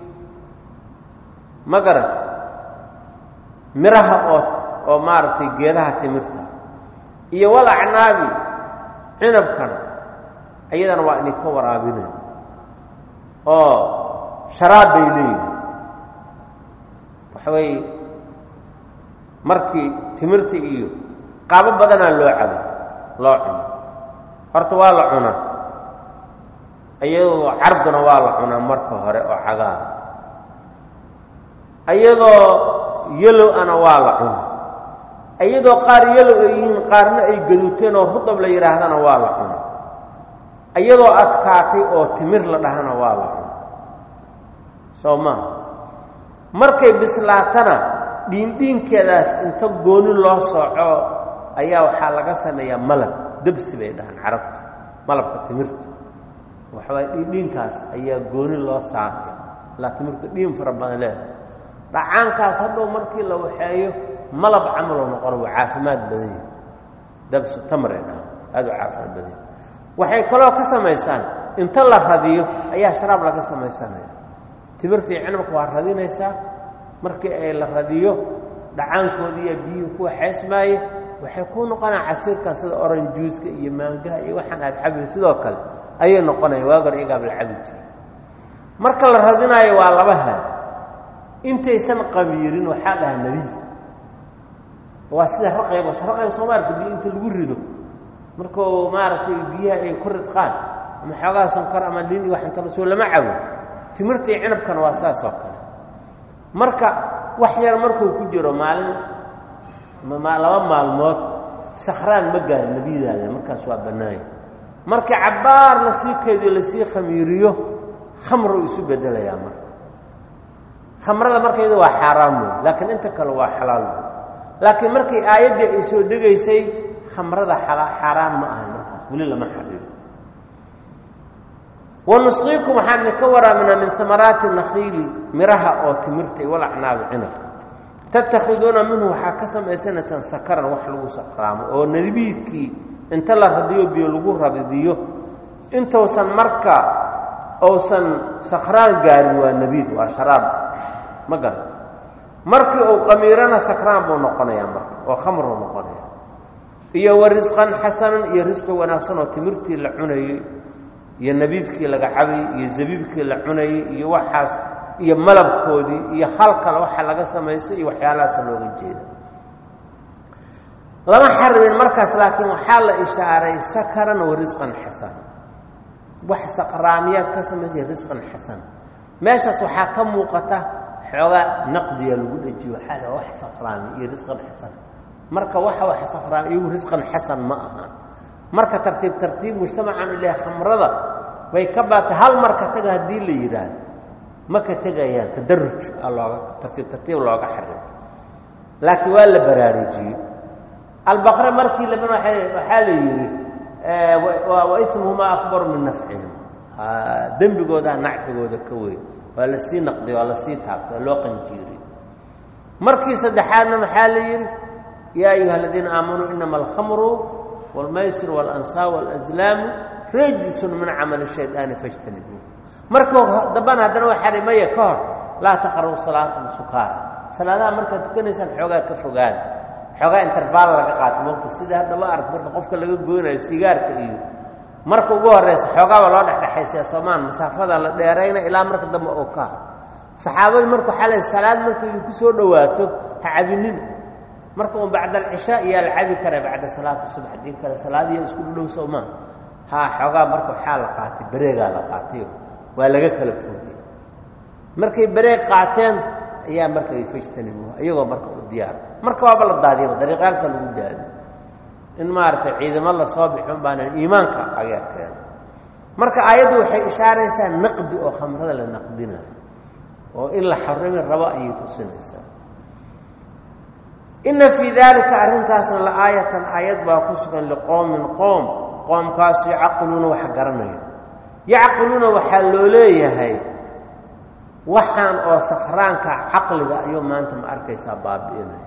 Speaker 1: ma garat miraha oo oo maaragtay geedaha timirta iyo wal acnaabi cinabkana ayadana waa idinka waraabinayna oo sharaab bay leeyihin waxa weeye markii timirta iyo qaabo badanaa loo caba loo cuno horta waa la cunaa iyadoo carduna waa la cunaa marka hore oo cagaara iyadoo yelow ana waa la cunaa iyadoo qaar yelow ay yihiin qaarna ay gaduuteen oo rudab la yidhaahdana waa la cunaa iyadoo adkaatay oo timir la dhahana waa la cunaa soo maaha markay bislaatana dhiindhiinkeedaas inta gooni loo sooco ayaa waxaa laga sameeyaa malab debsi bay dhahaan carabta malabka timirta waxawaay dhiindhiinkaas ayaa gooni loo saaraya ilaa timirta dhiin fara badan leedahay dhacaankaas hadhow markii la waxeeyo malab camaloo noqona waa caafimaad badan yahi dabsu tamray dhahaan aad u caafimaad badan yahi waxay kaloo ka samaysaan inta la radiyo ayaa sharaab laga samaysanaya timirta iyo cinabka waa radinaysaa markii ay la radiyo dhacaankoodiiya biyuhu ku waxaysmaaye waxay ku noqonaa casiirkan sida oranjuuska iyo maangaha iyo waxaan aad cabi sidoo kale ayay noqonaya waagar iyagaaba la cabi jiray marka la radinaayo waa laba haa intaysan qabiirin waxaa dhahaa nebiy waa sida raqayba raqayga soo maarata biyo inta lagu rido markuu maaragtay biyaha ay ku ridqaan ama xoogaa sonkor ama lin iyo wax inta lasoo lama cabo timirta iyo cinabkana waa saas oo kale marka wax yar markuu ku jiro maalin laba maalmood sakhraan ma gaari nebiyadaada markaas waa bannaanya markii cabbaar lasii keediyo lasii khamiiriyo khamru isu beddelayaa marka khamrada markayda waa xaaraam wey laakiin inta kale waa xalaal wey laakiin markii aayaddii ay soo dhegaysay khamrada xaaraan ma ahan markaas weli lama xariiro wanusqiikum waxaan idinka waraaminaa min amaraati nakhiili miraha oo timirta iyo walacnaabi cinabka tattakhiduuna minhu waxaa ka samaysanaysaan sakaran wax lagu sakraamo oo nadibiidkii inta la radiyo biyo lagu rabidiyo intuusan marka uusan sakraan gaarin waa nebiid waa sharaab ma garan markii uu qamiirana sakraan buu noqonayaa marka oo khamruu noqonaya iyo wa risqan xasanan iyo risqi wanaagsan oo timirtii la cunayey iyo nabiidkii laga cabayey iyo zabiibkii la cunayey iyo waxaas iyo malabkoodii iyo hal kale waxa laga samaysay iyo waxyaalahaasa looga jeeda lama xarimin markaas laakiin waxaa la ishaaray sakaran wa risqan xasana wax saqraamiyaad ka samaysay risqan xasana meeshaas waxaa ka muuqata xoogaa naqdiya lagu dhejiyo waxaa la wax saqraami iyo risqan xasan marka waxa wax saqraami iyagu risqan xasan ma ahaan marka tartiib tartiib mujtamacan ilaah khamrada bay ka baatay hal marka taga haddii la yidhaahdo ma ka tegayaan tadaruj aa looga tartiib tartiib looga xarimo laakiin waa la baraarujiyey albaqre markii laban waxaa la yidhi wa ismuhumaa akbaru min nafcihim dembigoodaa nacfigooda ka weyn waa la sii naqdiy waa la sii taabtay waa loo qanjiiriy markii saddexaadna maxaa la yidhi yaa ayuha aladiina aamanuu inama alkhamru wاlmaysir wاlansaab wاlazlaamu rajsun min camali shaydaani fajtanibuu markuu dambana haddana waxaa hi maya ka hor laa taqrabu salaata sukaara salaadaha markaad tukanaysaan xoogaa ka fogaada xoogaa intervaal laga qaato waqti sida haddaba arag marka qofka laga goynayo sigaarka iyo marka ugu horraysa xoogaaba loo dhexdhexaysiya soomaan masaafada la dheerayna ilaa marka dambe oo ka saxaabadii marka waxaa le salaad marka idinku soo dhowaato ha cabinina marka un bacda alcishaa iyaa la cabi kara bacda salaati subx haddii kale salaadiya isku dhudhow soomaa haa xoogaa marka waxaa la qaatay bareegaa la qaatayo waa laga kala foogay markay bareeg qaateen ayaa marka fajtanibu iyagoo marka u diyaar marka waaba la daadiyaba dariiqaalka lagu daadiy in maaragtay ciidamo lasoo bixin baanan iimaanka agaa keena marka aayaddu waxay ishaaraysaa naqdi oo khamrada la naqdinayo oo in la xarimi rabo ayay tusinaysaa inna fii daalika arrintaasna la aayatan aayad baa ku sugan liqowmin qoom qoomkaasu yacqiluuna wax garanaya yacqiluuna waxaa loo leeyahay waxaan oo sakhraanka caqliga ayuu maanta ma arkaysaa baabi'inaya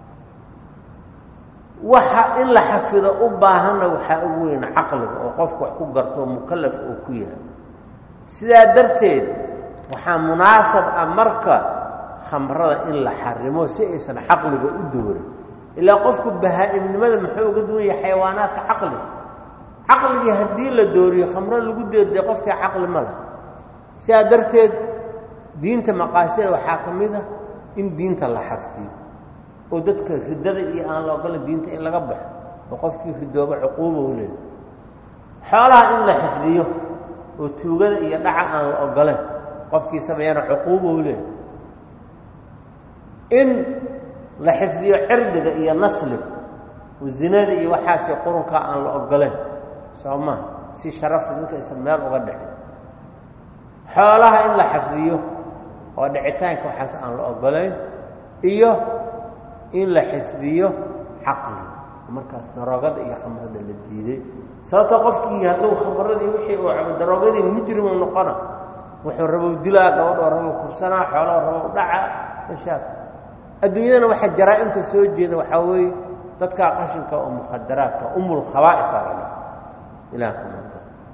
Speaker 1: waxa in la xafido u baahanna waxaa ugu weyn caqliga oo qofku wax ku garto mukallaf oo ku yahay sidaa darteed waxaa munaasab ah marka khamrada in la xarimo si aysan caqliga u doorin ilaa qofku bahaa-imnimada muxuu uga duwan yahay xayawaanaadka caqliga caqligii haddii la dooriyo khamro lagu deerday qofkii caqli ma laha sidaa darteed diinta maqaasida waxaa ka mid ah in diinta la xafiyo oo dadka riddada iyo aan la ogola diinta in laga baxo oo qofkii ridooba cuquuba u leehay xoolaha in la xifdiyo oo tuugada iyo dhaca aan la ogoleen qofkii sameeyana cuquuba u leehay in la xifdiyo cirdiga iyo nasliga oo zinada iyo waxaasii qurunkaa aan la ogoleen soo maha si sharafta dadka aysan meel uga dhicin xoolaha in la xafdiyo oo dhicitaanka waxaas aan la ogolayn iyo in la xifdiyo caqli markaas daroogada iyo khamrada la diiday sababtoo qofkii hadduu khamradii wixii uu cabo daroogadii mujrimu noqona wuxuu rabow dilaa gabadhoo rabow kursanaa xooloo rabow dhaca mashaak adduunyadana waxaa jaraa'imta soo jeeda waxaa weeye dadkaa qashinka oo mukhadaraadka umul khabaa'if aa la dhaha ilaah ka mada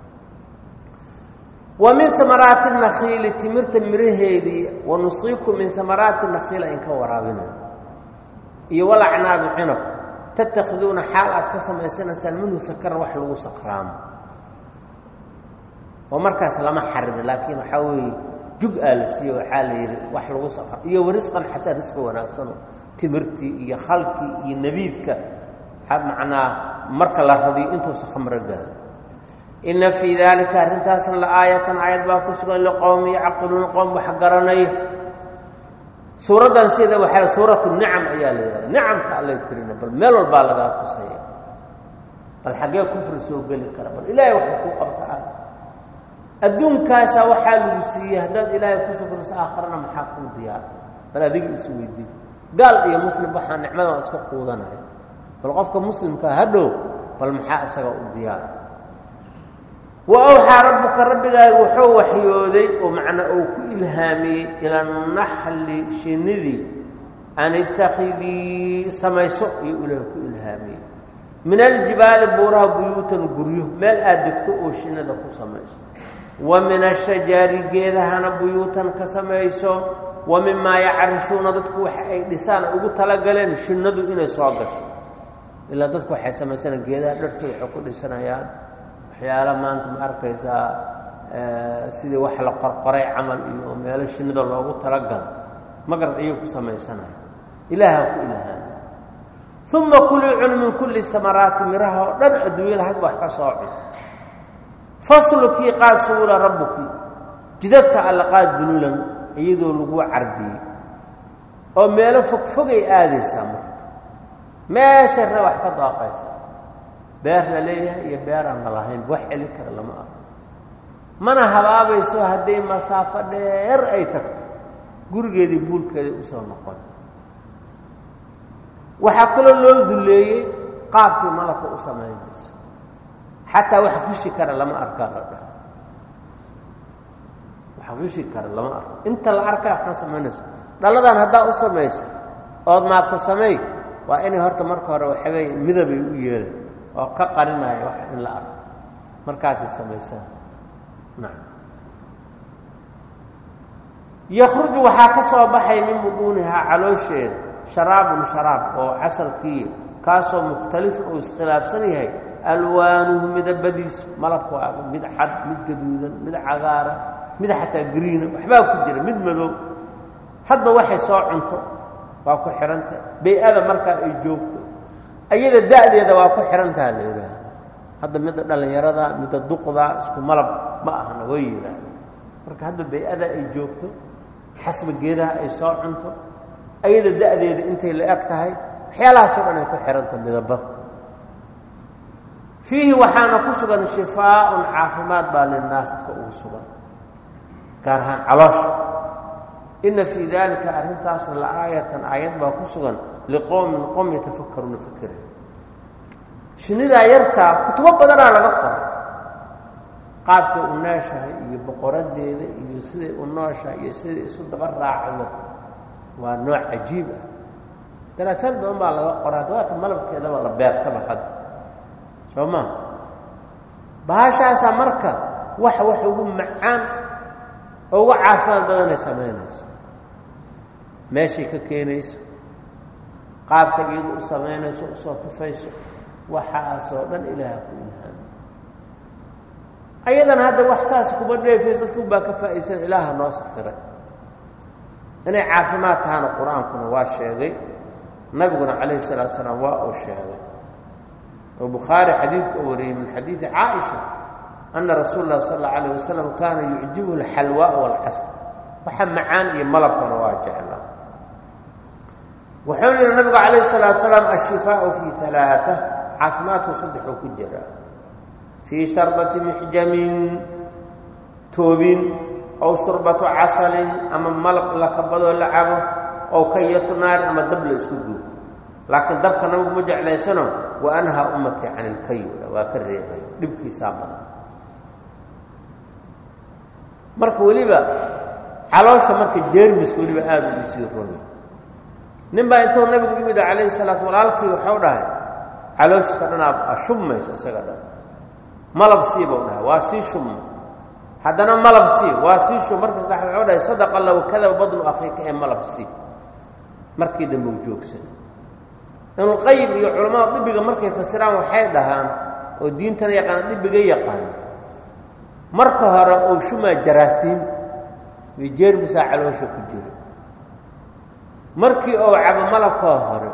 Speaker 1: wa min amaraati nakhiili timirta miraheedii wa nusiibku min amaraati nakhiila in ka waraabinayo iyo walacnaabi cinab tattakhiduuna xaal aad ka samaysanaysaan minhu sakaran wax lagu sakraamo oo markaas lama xarimi laakiin waxaa weeye jug aa la siiyo waxaa la yidhi wax lagu sakra iyo warisqan xasan risqi wanaagsano timirtii iyo khalkii iyo nebiidka macnaa marka la radiyo intuusa khamro gaaro inna fii daalika arrintaasna la aayatan aayad baa ku sugan liqowmi yacqiluuna qowm wax garanaya suuraddan sida waxaa suuratu nicam ayaa la yidhahda nicamka allay tirina bal meel walbaa lagaa tusaya bal xaggee kufri soo geli kara bal ilaahay waxuu kuu qabta ah adduunkaasaa waxaa lagu siiyey haddaad ilaahay ku shukriso aakharana maxaa kuu diyaara bal adiga is weydiin gaal iyo muslim waxaa nicmadan iska quudanaya bal qofka muslimkaa hadhow bal maxaa isaga u diyaara wa awxaa rabbuka rabbigaaga wuxuu waxyooday oo macnaa uu ku ilhaamiyey ila naxli shinnidii an ittakhidii samayso iyo ilaah ku ilhaamiyey min aljibaali buuraha buyuutan guryo meel aad degto oo shinnida ku samayso wa min ashajaari geedahana buyuutan ka samayso wa mimaa yacarishuuna dadku wax ay dhisaan ugu talagaleen shinnadu inay soo gasho ilaa dadku waxay samaysanaan geedaha dhartooda waxay ku dhisanayaan waxyaala maanta ma arkaysaa sidii wax la qorqoray camal iyo meelo shinnida loogu talagalo magarad ayay ku samaysanaya ilaaha ku ilhaama uma kulii cun min kulli amaraati miraha oo dhan adduunyada hadba wax ka soo cun faslukii qaad suula rabbuki jidadka alla qaad dululan iyadoo lagu carbiyey oo meelo fogfogay aadaysaa marka meesha re wax ka daaqaysa beer la leeyahay iyo beer aan la lahayn wax celin kara lama arko mana habaabayso hadday masaafo dheer ay tagto gurigeedii buulkeedii usoo noqon waxaa kaloo loo dulleeyey qaabkii malabka u samaynayso xataa wax gushi kara lama arkaa la dhaha wax gushi kara lama arko inta la arkaa waxma samaynayso dhalladan haddaa u samayso ood maagto sameey waa inay horta marka hore waxabay midabay u yeelan oo ka qarinaya wax in la arko markaasay samaysan nacam yakhruju waxaa ka soo baxay min buduunihaa caloosheeda sharaabun sharaab oo casalkii kaasoo mukhtalifun uu iskhilaafsan yahay alwaanuhu midabadiisu malabka waa mid cad mid gaduudan mid cagaara mid xataa gariina waxbaa ku jira mid madow hadba waxay soo cunto waa ku xidhantah bay-ada markaa ay joogto ayada da'deeda waa ku xidhantaha la yidhaahda hadda midda dhallinyarada midda duqda isku malab ma ahna way yidhaahda marka hadda bay-ada ay joogto xasba geedaha ay soo cunto ayada da'deeda intay la eg tahay waxyaalahaasoo dhan ay ku xidhantah midabada fiihi waxaana ku sugan shifaaun caafimaad baa linnaas dadka ugu sugan gaar ahaan caloosha inna fii daalika arrintaasna la aayatan aayad baa ku sugan liqowmin qowm yatafakkaruuna fakera shinnidaa yartaa kutubo badanaa laga qoray qaabkay u nooshahay iyo boqoradeeda iyo siday u nooshahay iyo siday isu daba raacdo waa nooc cajiib ah daraasaad badan baa laga qoray haddawaata malabkeedaba la beertaba hadda soo maa bahashaasaa marka wax wax ugu macaan oo uga caafimaad badanay samaynayso meeshay ka keenayso qaabka iyadu u samaynayso usoo tufayso waxaasoo dhan ilaaha ku ilhaami ayadana hadda wax saas kuma dheefayso dadkun baa ka faa'iidsan ilaaha noo sakiray inay caafimaad tahana qur-aankuna waa sheegay nabiguna calayhi salaatu salaam waa uu sheegay oo bukhaari xadiidka u wariyey min xadiidi caaisha ana rasuul lah sal alla alayh wasalam kaana yucjibuhu alxalwaa waalcasr waxa macaan iyo malabkana waa jeclaa wuxuu yihi nabigu calayh salaatu salaam ashifaau fii alaaa caafimaadku saddexuu ku jiraa fii sharbati mixjamin toobin ow surbatu casalin ama malab lakabadoo la cabo ow kayatu naarin ama dab la isku guub laakiin dabka nabigu ma jeclaysano wa anhaa ummatii can ilkayu waa ka reebay dhibkiisaa badan marka weliba caloosha marka jeermiska weliba aada ugu sii ronya nin baa intuu nabigu yimid calayhi salaatu walaalkii waxau dhahay calooshiisa dhanaa ashubmayso isaga dhan malab sii bau dhahay waa sii shubma haddana malab sii waa sii shub marka saddex waxau dhahay sadaqa low kadaba badnu akhiika ee malab sii markii dambe u joogsanay ibnulqayim iyo culammada dibiga markay fasiraan waxay dhahaan oo diintana yaqaana dibiga yaqaan marka hore uu shumaa jaraafiin iyo jeermisaa caloosha ku jira markii ou cabo malabkoo hore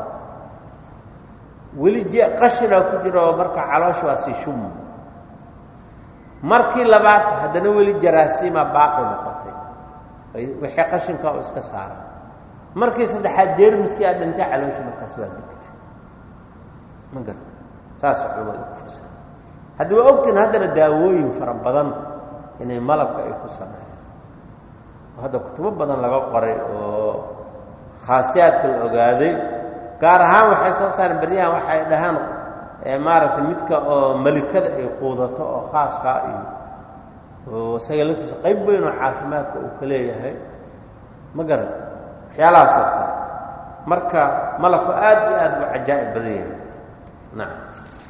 Speaker 1: weli je qashinaa ku jira oo marka caloosha waa sii shuma markii labaad haddana weli jaraasiimaa baaqi noqotay wixii qashinka oo iska saara markii saddexaad jeermiskii aa dhintay caloosha markaas waa digtay ma gar saasa culamadu ku fasira haddi waa ogtiin haddana daawooyin fara badan inay malabka ay ku sameeyaan oo hadda kutubo badan laga qoray oo khaasiyaadka la ogaaday gaar ahaan waxay soo saareen beryahan waxay dhahaan maaragtay midka oo malikada ay quudato oo khaaskaa iyo oo isaga laftiisa qayb weyn oo caafimaadka uu ka leeyahay ma garata waxyaalahaasoo kale marka malabku aad iyo aad buu cajaa'ib badan yahay nacam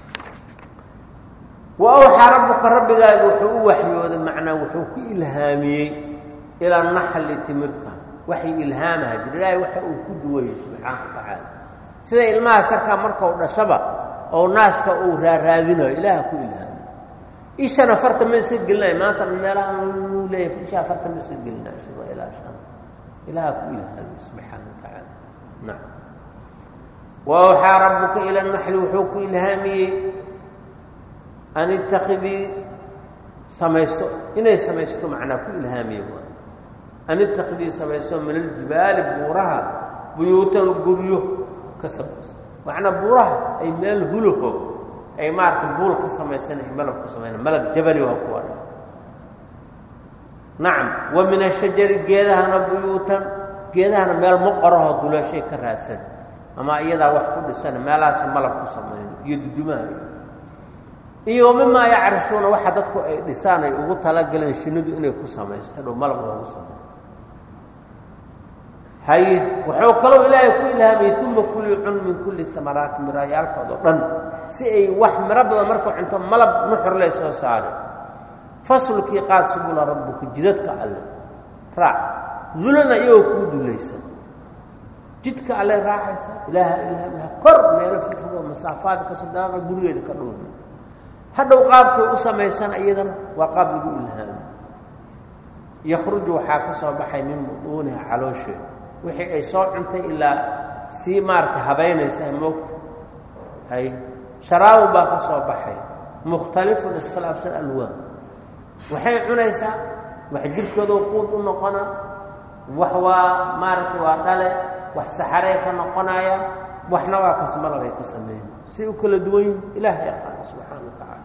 Speaker 1: wa awxaa rabbuka rabbigaaga wuxuu u waxyooday macnaa wuxuu ku ilhaamiyey ilaa naxli timirta waxay ilhaamaha jir ilaahay waxa uu ku duwayey subxaana wa tacaala sida ilmaha sarkaa markau dhashaba oo naaska uu raaraadinayo ilaaha ku ilhaamiy ishana farta ma iska gelinayo maanta meelaha uu leeyahay ishaa farta ma iska gelinayo sida ilaa shan ilaaha ku ilhaamiye subxaana wa tacaala nacam wa awxaa rabbuka ila naxli wuxuu ku ilhaamiyey an itakidii samayso inay samaysato macnaa ku ilhaamiye waa an itakidii samayso min aljibaali buuraha buyuutan guryo ka samayso macnaa buuraha ay meel hulaho ay maarata buul ka samaysan ay malab ku samayna malag jabali waa kuwa dha nacam wa min ashajari geedahana buyuutan geedahana meel moqoraho duleeshay ka raadsan ama iyadaa wax ku dhisan meelahaasi malab ku samayno iyo dudumaha iyo mimaa yacrisuuna waxa dadku ay dhisaan ay ugu talagaleen shinnidu inay ku samaysto dhow malab loogu sameeyo haye wuxuu kaloo ilaahay ku ilhaamiyey uma kulii cun min kulli amaraati miraayaalkoodao dhan si ay wax miro badan markuu cunto malab nuxur lay soo saare faslkii qaad subula rabbuka jidadka alle raac dulana iyagoo kuu dulaysan jidka alle raacaysa ilaaha ilhaamiha kor meelo fifo masaafaada ka sodaaqa gurigeeda ka dhowna hadhow qaabkay u samaysana iyadana waa qaab lagu ilhaami yakhruju waxaa ka soo baxay min buduuniha caloosheeda wixii ay soo cuntay ilaa sii maaragtay habaynaysa moogta hay sharaabu baa ka soo baxay mukhtalifun iskhilaafsan alwaan waxay cunaysaa wax jirhkoodoo quud u noqona wax waa maaragtay waa dhale wax saxarey ka noqonaya waxna waa kasmalabay ka sameyn say u kala duwan yihin ilaah yaqaana subxaana wa tacaala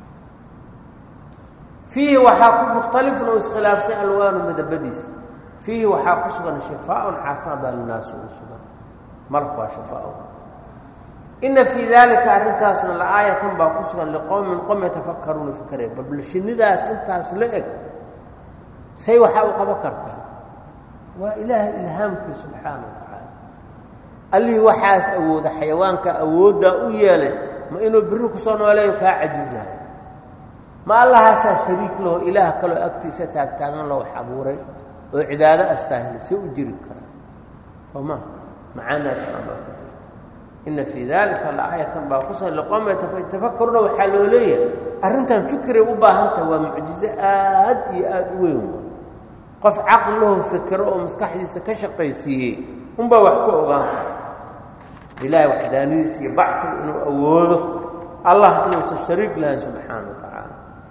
Speaker 1: fiihi waxaa ku mukhtalifun oo iskhilaafsan alwaanu midabadiisa fiihi waxaa ku sugan shifaaun caafimaad baa linaasu ugu sugan malku waa shifaa ina fii daalika arrintaasna la-aayatan baa ku sugan liqowmin qom yatafakaruuna fikaraya bal shinnidaas intaas la eg say waxaa u qaban kartaa waa ilaahay ilhaamkii subxaana wa tacaala allihii waxaas awooda xayawaanka awooddaa u yeelay ma inuu biri kusoo nooleeyo kaa cajizayo ma allahaasaa shariik laho ilaah kaloo agtiisa taagtaagan loo wax abuuray oo cibaado astaahila see u jiri karaa sooma macaanaasaan baa ku jira ina fii dalika la-aayatan baa ku sugan liqoom yatafakaruna waxaa loo leeyahay arrintan fikray u baahantaha waa mucjizo aad iyo aada u weyn qof caqlilahu fikiro oo maskaxdiisa ka shaqaysiiyey unbaa wax ku ogaan kara ilaahay waxdaanadiisa iyo bacfiga inuu awoodo allah inuusan shariik lahayn subxaana wa tacaala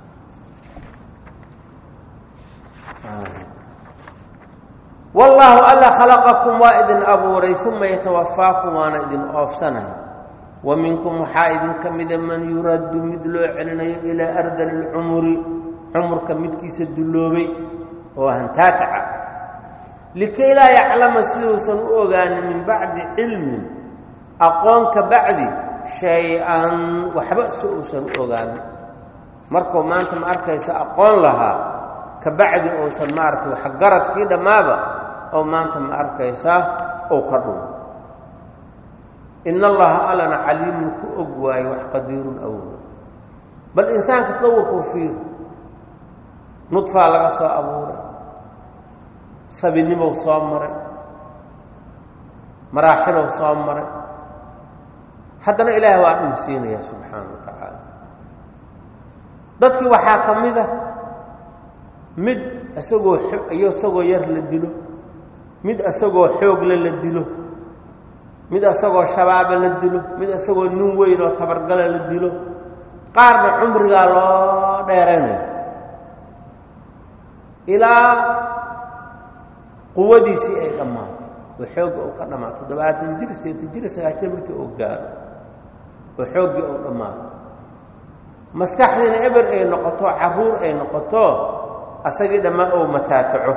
Speaker 1: wallaahu alla khalaqakum waa idin abuuray uma yatawafaakum waana idin oofsanaya wa minkum waxaa idinka mida man yuraddu mid loo celinayo ilaa ardali lcumuri cumurka midkiisa dulloobay oo hantaakaca likay laa yaclama siduusan u ogaanin min bacdi cilmin aqoon ka bacdi shay-an waxba si uusan u ogaanin markuu maanta ma arkaysa aqoon lahaa ka bacdi uusan maaragtay waxgaradkii dhammaaba oo maanta ma arkaysaa ou ka dhumo in allaha allana caliimun ku og waayo wax qadiirun awooda bal insaanka tadawurkuu fiiro nudfaa laga soo abuuray sabinimow soo maray maraaxilow soo maray haddana ilaahay waa dhinsiinaya subxaana wa tacaala dadkii waxaa ka mid a mid isagoo iyo isagoo yar la dilo mid isagoo xoogle la dilo mid isagoo shabaaba la dilo mid isagoo nin weyn oo tabargala la dilo qaarna cumrigaa loo dheeraynayo ilaa quwadiisii ay dhammaato oo xoogga uu ka dhammaato toddobaatan jir sideetan jir sagaashan markii uu gaaro oo xooggii uu dhammaado maskaxdiina eber ay noqoto carruur ay noqoto asagii dhammaan ou mataataco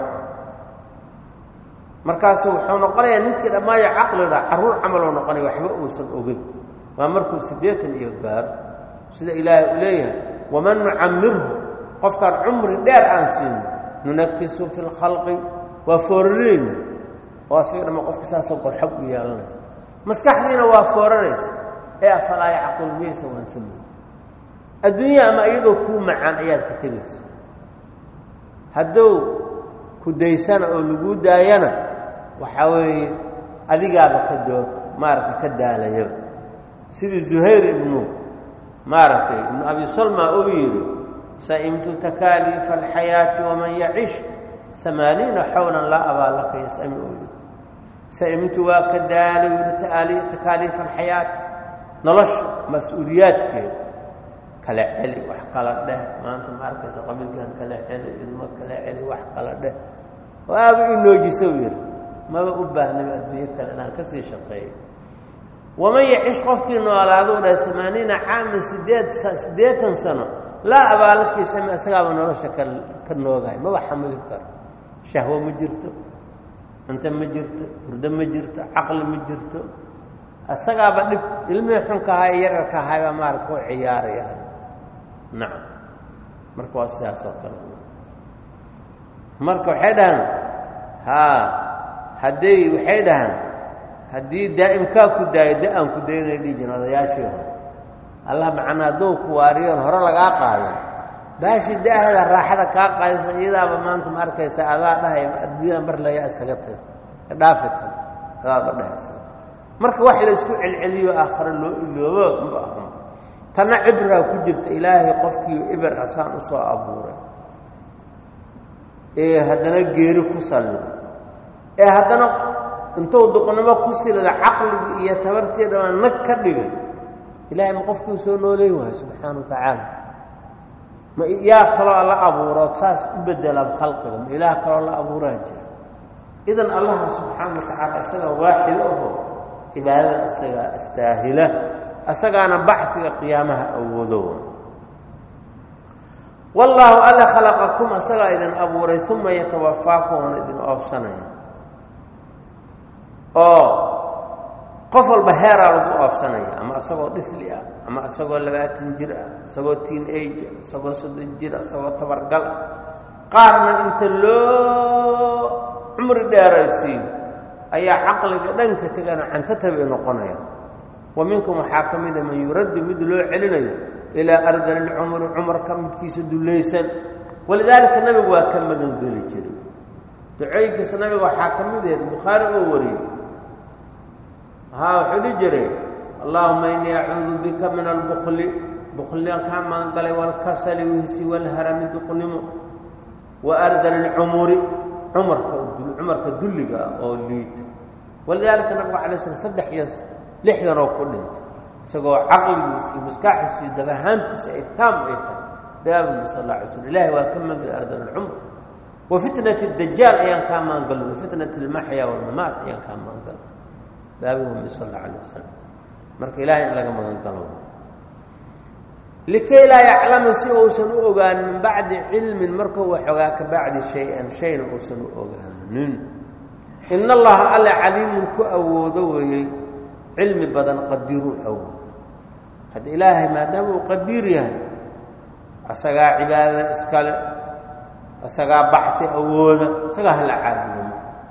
Speaker 1: markaasu wuxuu noqonayaa ninkii dhammaayo caqliga carruur camaloo noqonaya waxba uusan ogeyn waa markuu siddeetan iyo gaaro sida ilaahay uu leeyahay waman nucamirhu qofkaan cumri dheer aan siino nunakisu fi lkhalqi waa foorareyna oo asaga dhamma qofka saasoo qorxab u yeelanaya maskaxdiina waa fooraraysa ee afalaa yacqil miyaysa waan sameey adduunya ama iyadoo kuu macaan ayaad ka tegaysa hadduu ku daysana oo laguu daayana waxaa weeye adigaaba ka doo maaragtay ka daalayaba sidii zuhayr ibnu maaragtay ibnu abi salma uu yidhi sa'imtu takaaliifa alxayaati waman yacish amaaniina xawlan laa abaa laka yasami uu yidhi sa'imtu waa ka daalay yidhi takaaliifa alxayaati nolosha mas-uuliyaadkeeda kala celi wax kala dheh maanta ma arkaysa qabiilkan kala celi ilmo kala celi wax kala dheh waaba inoojiso yidhi maba u baahnaba adduunyo kale inaan ka sii shaqeeyo waman yacish qofkii noolaaduu dhahay amaaniina caaman sideed siddeetan sano laa abaalkiisami isagaaba nolosha ka ka noogahay maba xamili karo shahwo ma jirto cunto ma jirto hurdo ma jirto caqli ma jirto isagaaba dhib ilmihii xunka ahaa ee yararka ahay baa maarata ku ciyaaraya nacam marka waa sidaas oo kale marka waxay dhahaan haa hadday waxay dhahaan haddii daa'imkaa ku daayo da-aan ku daynay dhihi jirin odayaashii hore allah macnaa hadduu ku waariyoon hore lagaa qaadan baashii da-hada raaxada kaa qaadaysa iyadaaba maanta ma arkaysa adaa dhahay adduunyada mar layaa isaga tago dhaafitan adaaba dhahaysa marka wax la isku celceliyo aakhare loo iloobo maba ahma tanna cibraa ku jirta ilaahay qofkii iber asaan u soo abuuray ee haddana geeri ku salliday ee haddana intuu duqnimo ku silida caqligii iyo tabartii dhamaan nag ka dhigay ilaahay ma qofkii soo nooleey waayo subxaana wa tacaala ma yaa kaloo la abuurood saas u bedelaba khalqiga ma ilaah kaloo la abuuraa jira idan allaha subxaana wa tacaala isagaa waaxid aho cibaadada isagaa istaahila isagaana bachiga qiyaamaha awoodo wallaahu alla khalaqakum isagaa idin abuuray uma yatawafaakum oona idin oofsanaya oo qof walba heeraa lagu oofsanaya ama isagoo dhifli ah ama isagoo labaatan jir ah isagoo tiin age isagoo soddon jir isagoo tabargal ah qaarna inta loo cumri dheeraysiiyo ayaa caqliga dhanka tegana cantatabay noqonaya wa minkum waxaa ka mida man yuraddu mid loo celinayo ilaa ardali lcumri cumarka midkiisa dullaysan walidaalika nabigu waa ka magangeli jiray ducooyinkiisa nabiga waxaa ka mid aheed bukhaari oo wariyey haa wuxuu dhihi jiray allahuma innii acuudu bika min albukli buklian kaa maangalay waalkasali wihsi waalharami duqnimo wa ardali lcumuri cumarka cumarka dulliga ah oo liita walidaalika nabigu alay slam saddex iyo lixdan oo ku dhintay isagoo caqligiisa iyo maskaxdiisa iyo dadahaantiisa ay taam ay tahay daabigi sal alla alay slam ilahi waa ka maangala ardal alcumr wa fitnati dajaal ayaan kaa maangalo wa fitnati almaxya walmamaat ayaan kaa maangalo daabigi sal alla alay wasalam marka ilahay in laga magan galo likay laa yaclama si uusan u ogaanin min bacdi cilmin markuu wax ogaa ka bacdi shay-an shayna uusan u ogaanin in allaha alle caliimun ku awoodo weeyey cilmi badan qadiiruu awoodo hadda ilaahay maadaama uu qadiir yahay asagaa cibaadada iskale isagaa bacfi awooda isagaa hala caabudo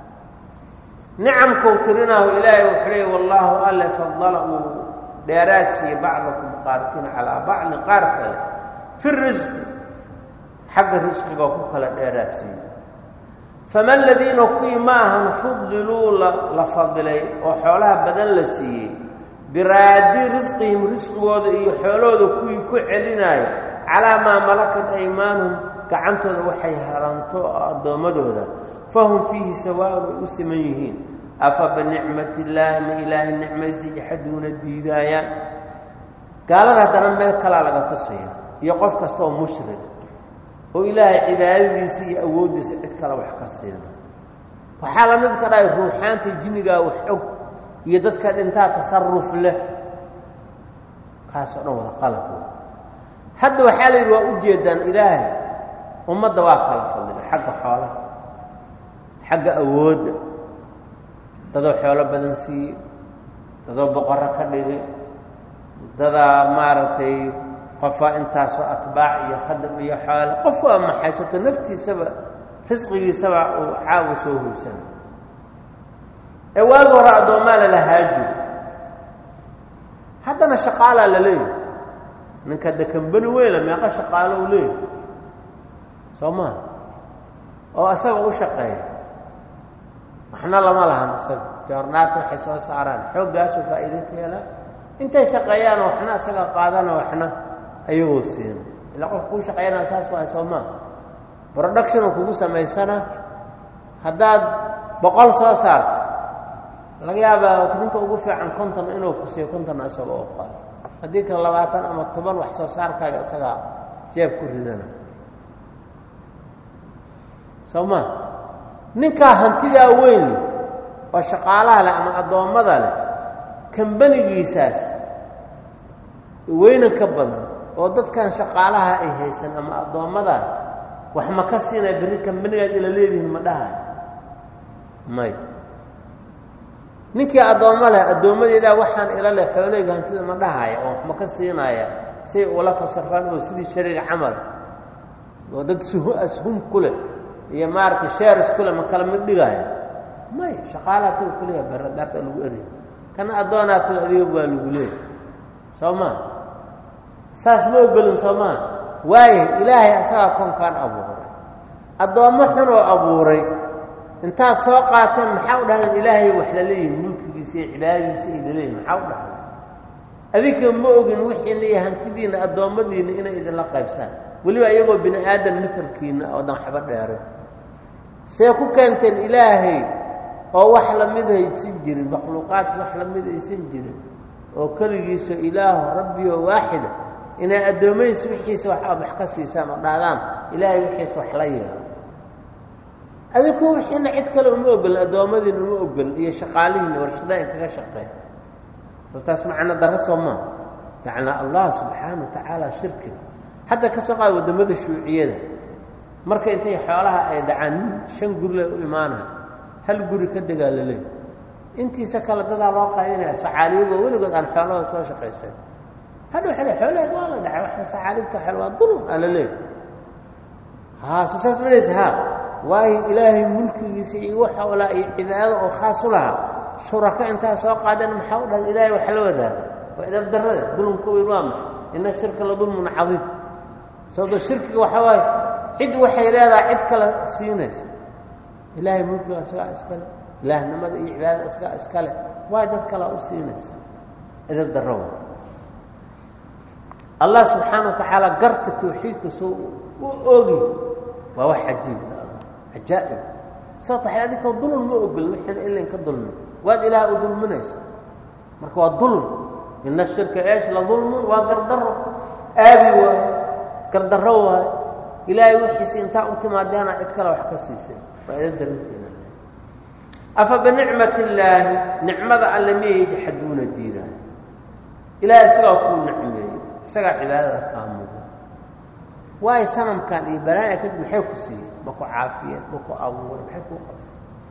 Speaker 1: nicamkau tirinaahu ilaahay wuxuu leey wallaahu alle fadala uu dheeraad siiye bacdakum qaarkiina calaa bacdin qaar kale fi risqi xagga risqigoo ku kala dheeraad siiye fama aladiina kuwii ma ahan fudiluu la fadilay oo xoolaha badan la siiyey biraadi risqihim risqigooda iyo xoolahooda kuwii ku celinaayo calaa maa malakat aymaanuhum gacantooda waxay haranto addoommadooda fahum fiihi sawaaun ay u siman yihiin afa binicmati illaahi ma ilaahay nicmaysi jaxaduuna diidaayaan gaalada haddana meel kalaa laga tusaya iyo qof kastaoo mushrik oo ilaahay cibaadadiisa iyo awooddiisa cid kale wax ka siina waxaa la mid ka dhahay ruuxaanta jinnigaa wax og iyo dadka dhintaa tasaruf leh kaasoo dhan wada qalab wey hadda waxaa la yidhi waa u jeedaan ilaahay ummadda waa kala fadlilay xagga xoolaha xagga awoodda dadoo xoolo badan siiye dadoo boqorro ka dhigay dadaa maaragtay qofaa intaasoo atbaac iyo khadam iyo xoole qof waa maxaysato naftiisaba risqigiisaba uu caawa soo hoysana ee waagi hore addoomaa lalahaajo haddana shaqaalaa la leeyahay ninka de kambani weyla meeqa shaqaalo u leeyahay soo maa oo isaga u shaqeeya waxna lama lahan isaga joornaata waxay soo saaraan xooggaasoo faa'iido ka helaan intay shaqeeyaana waxna isaga qaadana waxna ayagoo siina ilaa qof kuu shaqeeyana saas waay soo maa productionoo kugu samaysana haddaad boqol soo saarto laga yaabaa ninka ugu fiican konton inuu ku siiyo kontonna isaga oo qaado haddii kale labaatan ama toban wax soo saarkaaga isagaa jeeb ku ridana soo maa ninkaa hantidaa weyn oo shaqaalaha leh ama addoommada leh kambanigiisaas weynan ka badan oo dadkan shaqaalaha ay haysan ama addoommadaa wax ma ka siinaya berri kambanigaad ila leedihin ma dhahay may ninkii addoommo leh addoommadeedaa waxaan ila leh xooleyga hantida ma dhahaya oo wax ma ka siinaya say ula tasarfaan oo sidii shariga camal oo dad ashum ku leh iyo maaragtay sheeris ku leh ma kala mid dhigaya may shaqaalaatu kuleeya baradaarta lagu erya kana addoonaatu adiga waa lagu leeya soo maa saas ma ogolin soo maa waayo ilaahay asagaa koonkaan abuuray addoommo xunoo abuuray intaad soo qaateen maxaa u dhahdeen ilaahay wax la leeyihin mulkigiisa iyo cibaadadiisa ay laleeyihin maxaa u dhahdeen adinka ma ogin wixiina iyo hantidiinna addoommadiinna inay idinla qaybsaan weliba iyagoo bini aadan mitalkiinna oo dan waxba dheeray see ku keenteen ilaahay oo wax lamid haysan jirin makhluuqaadki wax lamid aysan jirin oo keligiisa ilaahu rabbioo waaxida inay addoommadiisa wixiisa wax aad wax ka siisaan oo dhahdaan ilaahay wixiisa wax la yeelo adinku wixiina cid kale uma ogolin addoommadiina uma ogolin iyo shaqaalihiina warshadaha in kaga shaqeey soo taas macno darro soo maa yacni allah subxaana wa tacaala shirkiga hadda ka soo qaada waddamada shuuciyada marka intay xoolaha ay dhacaan nin shan guri le u imaanaya hal guri ka degaa la leey intiisa kale dadaa loo qaybinaya sacaaliyagoo weligood aan xoolahooda soo shaqaysan hadha waxa le xoolaheed waa la dhacay waxa sacaalibta xel waa dulm aa la leey haa so saas malaysa haa waayo ilaahay mulkigiisa iyo waxa olaa iyo cibaado oo khaas u lahaa shuraka intaa soo qaadeen maxaa u dhahay ilaahay wax la wadaaga waa idab darrada dulmka weyn waa maxa ina shirka la dulmun cadiim sababto shirkiga waxaa waaye cid waxay leedahay cid kale siinaysa ilaahay mulkiga isagaa iskale ilaahnimada iyo cibaadada isagaa iskale waay dad kalea u siinaysa idab darro wa allah subxaana wa tacaala garta tawxiidka soo u ogi waa wax cajiib cajaa'ib sababto waxay adinkoo dulm ma ogolin wixiina ilayn ka dulmin waad ilaah u dulminaysa marka waa dulm ina shirka eesh la dulmun waa gardarro aabi waayo gardarro waayo ilaahay wixiisi intaa u timaadeena cid kale wax ka siisay waa ida darinteena afa binicmati illaahi nicmada alle miyay yajxaduuna diidaayo ilaahay isagaa kuu nicmeeyey isagaa cibaadada kaa waayo sanamkan iyo balaa'a kadib maxay ku siiyeen ma ku caafiyeen ma ku abuureen maxay kuu qabtay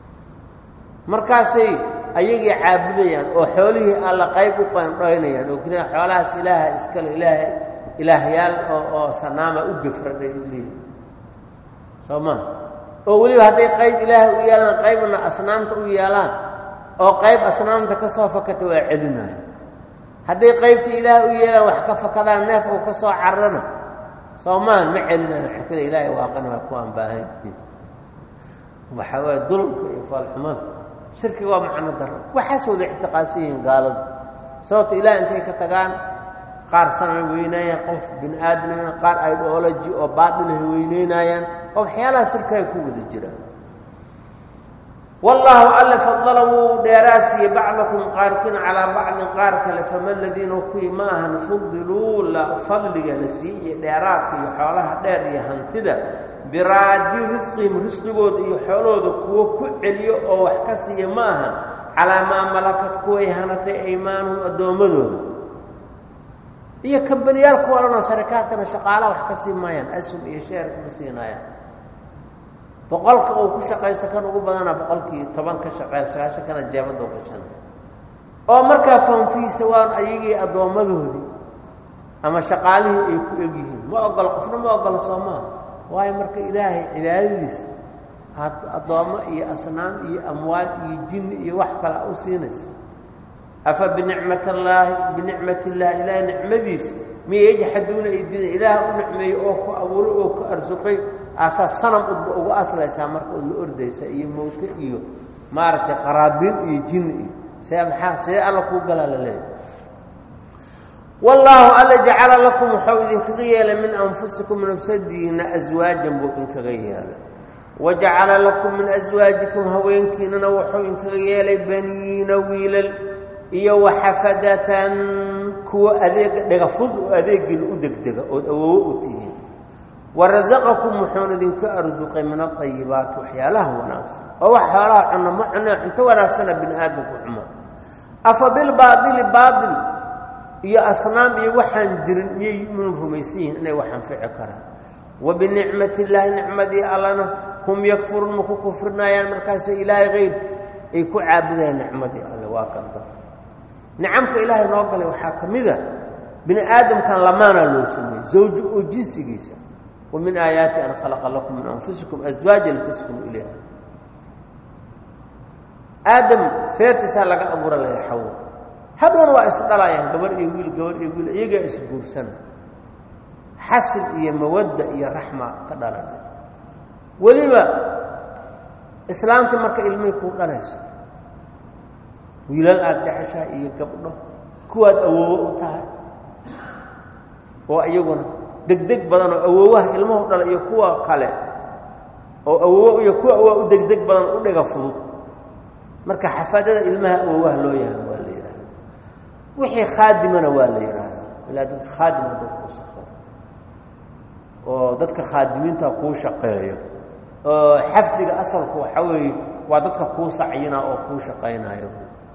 Speaker 1: markaasay ayagii caabudayaan oo xoolihii alla qayb u qandhoynayaan oo keliya xoolahaas ilaaha iskale ilaaha ilaahyaal oo oo sanaama u gafradhay leeyi soo maa oo weliba hadday qayb ilaaha u yeelaan qaybna asnaamta u yeelaan oo qayb asnaamta ka soo fakata waa celinayo hadday qaybta ilaah u yeelaan wax ka fakadaan neef uu ka soo carrana soo maan ma celinayo xakada ilaahay waaqana waa kuwaan baahan waxaa waaye dulmka iyo faalxumada shirkiga waa macno daro waxaas wada ictiqaadsan yihiin gaaladu sababto ilaah intay ka tagaan qaar sanamay weynaayaan qof bini aadamina qaar idology oo baatilahay weyneynayaan oo waxyaalaha shirkaay ku wada jiraan wallaahu alle fadala wuu dheeraa siiyey bacdakum qaarkiin calaa bacdin qaar kale fama ladiina kuwii ma ahan fudiluu la fadliga la sii iyo dheeraadka iyo xoolaha dheer iyo hantida biraadi risqihim risqigooda iyo xoolahooda kuwo ku celiyo oo wax ka siiya ma aha calaa maa malakad kuway hanatay aymaanuhum addoommadooda iyo kambaniyaalku odhanoo sharikaadkana shaqaalaha wax ka sii maayaan asum iyo sheers ma siinaayaan boqolka uu ku shaqaysta kan ugu badana boqolkii toban ka shaqeeya sagaashan kana jeebadoo gashanay oo markaa fanfiisa waan ayagii addoommadoodii ama shaqaalihii ay ku egyihiin ma ogolo qofna ma ogolo soo maa waayo marka ilaahay cibaadadiisa aad addoommo iyo asnaam iyo amwaad iyo jinni iyo wax kale u siinaysa afa binicmat allaahi binicmat illaahi ilaahay nicmadiisa miya yajxaduuna ay dida ilaah u nicmeeyey oo ku abuuray oo ku arsuqay aasaa sanam udba ugu aslaysaa marka ood la ordaysa iyo mowte iyo maaragtay qaraabiin iyo jinni iyo see maxaa see alla kuu galaa la leeyahay wallaahu alla jacala lakum wuxuu idinkaga yeelay min anfusikum nafsadiina aswaajan buu idinkaga yeelay wa jacala lakum min aswaajikum haweenkiinana wuxuu idinkaga yeelay baniina wiilal iyo waxafadatan kuwa adeega dhegafud oo adeegiina u degdega ood awoowo u tihiin warasaqakum wuxuuna idinka arsuqay min aayibaati waxyaalaha wanaagsan oo wax xoolaha cunno ma cunee cunto wanaagsana bini aadamku cuma afa bilbaaili baail iyo asnaam iyo waxaan jirin miyay yuminuun rumaysan yihiin inay wax anfici karaan wa binicmati illaahi nicmadii allana hum yakfuruun ma ku kufrinayaan markaasay ilaahay keyrki ay ku caabudayaan nicmadii alle waa kalda nicamka ilaahay noo galay waxaa ka mid a bini aadamkan lamaanaa loo sameeyey zawjo oo jinsigiisa wa min aayaati an khalaqa lakum min anfusikum aswaaja litaskunu ilayha aadam feertiisaa laga abuura laya xawo hadhoona waa isdhalayaan gabar iyo wiil gabar iyo wiil iyagaa isguursana xasil iyo mawadda iyo raxma ka dhalana weliba islaamtii marka ilmihii kuu dhalayso wiilal aada jeceshaha iyo gabdho kuwaad awoowo u tahay oo iyaguna degdeg badan oo awoowaha ilmuhu dhala iyo kuwa kale oo awoowo iyo kuwa awaa u degdeg badan u dhiga fudud marka xafadada ilmaha awoowaha loo yahay waa la yidhaahda wixii khaadimana waa la yidhaahdaa ilaa dadka khaadima dad kuu shaqeeyo oo dadka khaadimiinta kuu shaqeeyo oo xafdiga asalku waxaa weeye waa dadka kuu sacyina oo kuu shaqaynayo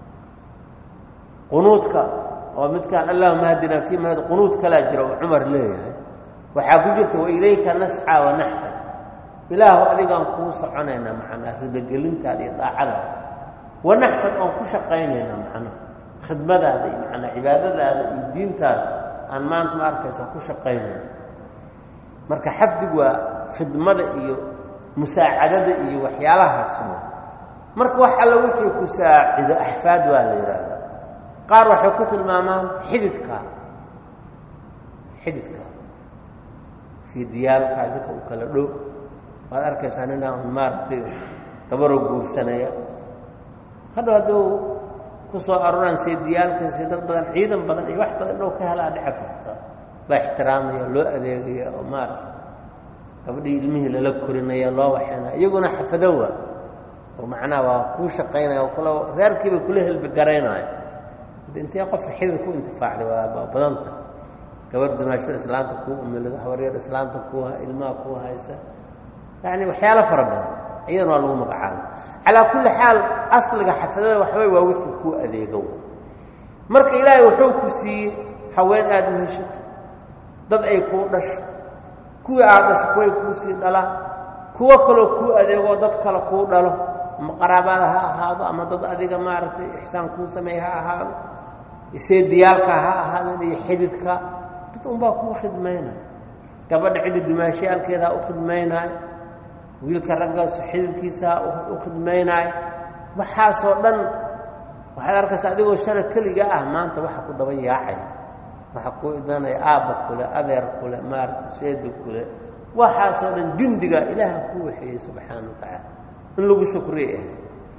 Speaker 1: qunuudka oo midkaan allahuma hadinaa fii man qunuud kalaa jira oo cumar leeyahay waxaa ku jirta wailayka nascaa wanaxfad ilaahu adigaan kuu soconaynaa macnaa ridogelintaada iyo daacadaada wanaxfad oon ku shaqaynaynaa macnaa khidmadaada iyo macnaa cibaadadaada iyo diintaada aan maanta ma arkaysa ku shaqaynayna marka xafdigu waa khidmada iyo musaacadada iyo waxyaalahaas marka wax alla wixii ku saacido axfaad waa la yidhaahdaa qaar waxay ku tilmaamaan xididka xididka fiidiyaalka idinka u kala dhow waad arkaysaa ninaa un maaragtay gabaroo guursanaya hadhow hadduu ku soo aroraan seediyaalkaasi dad badan ciidan badan iyo wax badan dhow ka helaa dhici karta la ixtiraamaya loo adeegaya oo maaragta gabadhii ilmihii lala korinaya loo waxaynaya iyaguna xafadowa oo macnaha waa kuu shaqaynaya oo kula reerkiiba kula helbi garaynaya intee qofka xidid ku intifaacday waa badanta gabar dumaashada islaamta kuu umilada habaryar islaamta ku ilmaha kuu haysa yacni waxyaalo fara badan iyadana waa lagu magacaaba calaa kulli xaal asliga xafadada waxbay waa wixii kuu adeego marka ilaahay wuxuu ku siiyey haween aada u heshato dad ay kuu dhasho kuwii aad dhasho kuway kuu sii dhalaan kuwo kaloo kuu adeegoo dad kale kuu dhalo ama qaraabada ha ahaado ama dad adiga maaragtay ixsaan kuu sameey ha ahaado seediyaalka ha ahaadeen iyo xididka dad unbaa kuu khidmaynaya gabadha cidda dumaashiyaalkeeda ha u khidmaynaayo wiilka raggaas xididkiisa ha u khidmaynaayo waxaasoo dhan waxaad arkaysa adigoo shala keliga ah maanta waxa ku daba yaacaya waxa kuu idanaya aabba kule adeer kule maaragtay seeda kule waxaasoo dhan jundiga ilaaha kuu waxeeyey subxaana wa tacaala in lagu shukriye ahay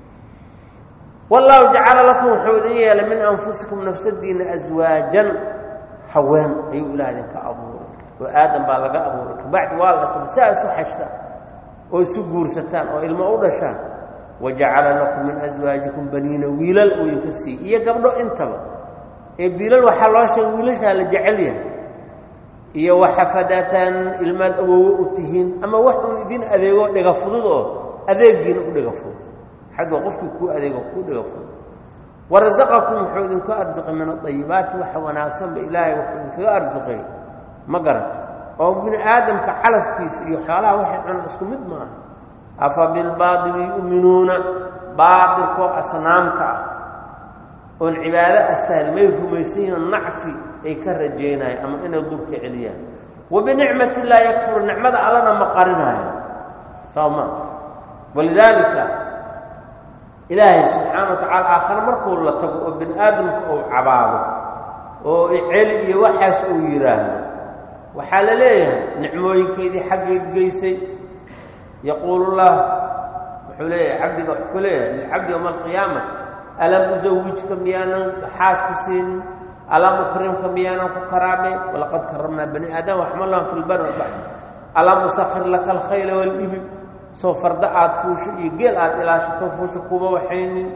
Speaker 1: wallaahu jacala lakum wuxuu idin yeelay min anfusikum nafsadiina aswaajan haween ayuu ilaah idinka abuuray oo aadam baa laga abuuray kabacdi waa la asla si aa isu xashtaan oo isu guursataan oo ilmo u dhashaan wajacala lakum min aswaajikum baniina wiilal uu idinka siiy iyo gabdho intaba ee biilal waxaa loo sheegay wiilashaa la jecel yahay iyo waxafadatan ilmaad awowe u tihiin ama wax uun idin adeego dhiga fudud oo adeegiina u dhiga fudud xagga qofkii kuu adeego kuu dhiga fudud warasaqakum wuxuu idinku arsuqay min adayibaati waxa wanaagsanba ilaahay wuxuu idinkaga arsuqay ma garata oo bini aadamka calafkiisa iyo xoolaha waxay cunaan isku mid ma aha afa bilbaadili yu'minuuna baatilkoo asnaamta ah oon cibaado asaal may rumaysan yihiin nacfi ay ka rajaynayaan ama inay dulka celiyaan wa binicmat illaahi yakfuru nicmada allana ma qarinaayo soo ma walidaalika ilaahay subxaana wa tacala aakhare markuu la tago oo bini aadamka uu cabaado oo celi iyo waxaas uu yidhaahdo waxaa la leeyahay nicmooyinkeydii xaggeed geysay yaquulu llah wuxuu leeyahay cabdiga wuxuu ku leeyahay lilcabdi yowma alqiyaama alam usawijka miyaanan xaas ku siinin alam ukrimka miyaanan ku karaamay walaqad karamnaa bani aadama waxmalahum fi lbari walbaxr alam usakhir laka alkhayla waalibil soo farda aad fuusho iyo geel aad ilaashato fuusho kuma waxaynin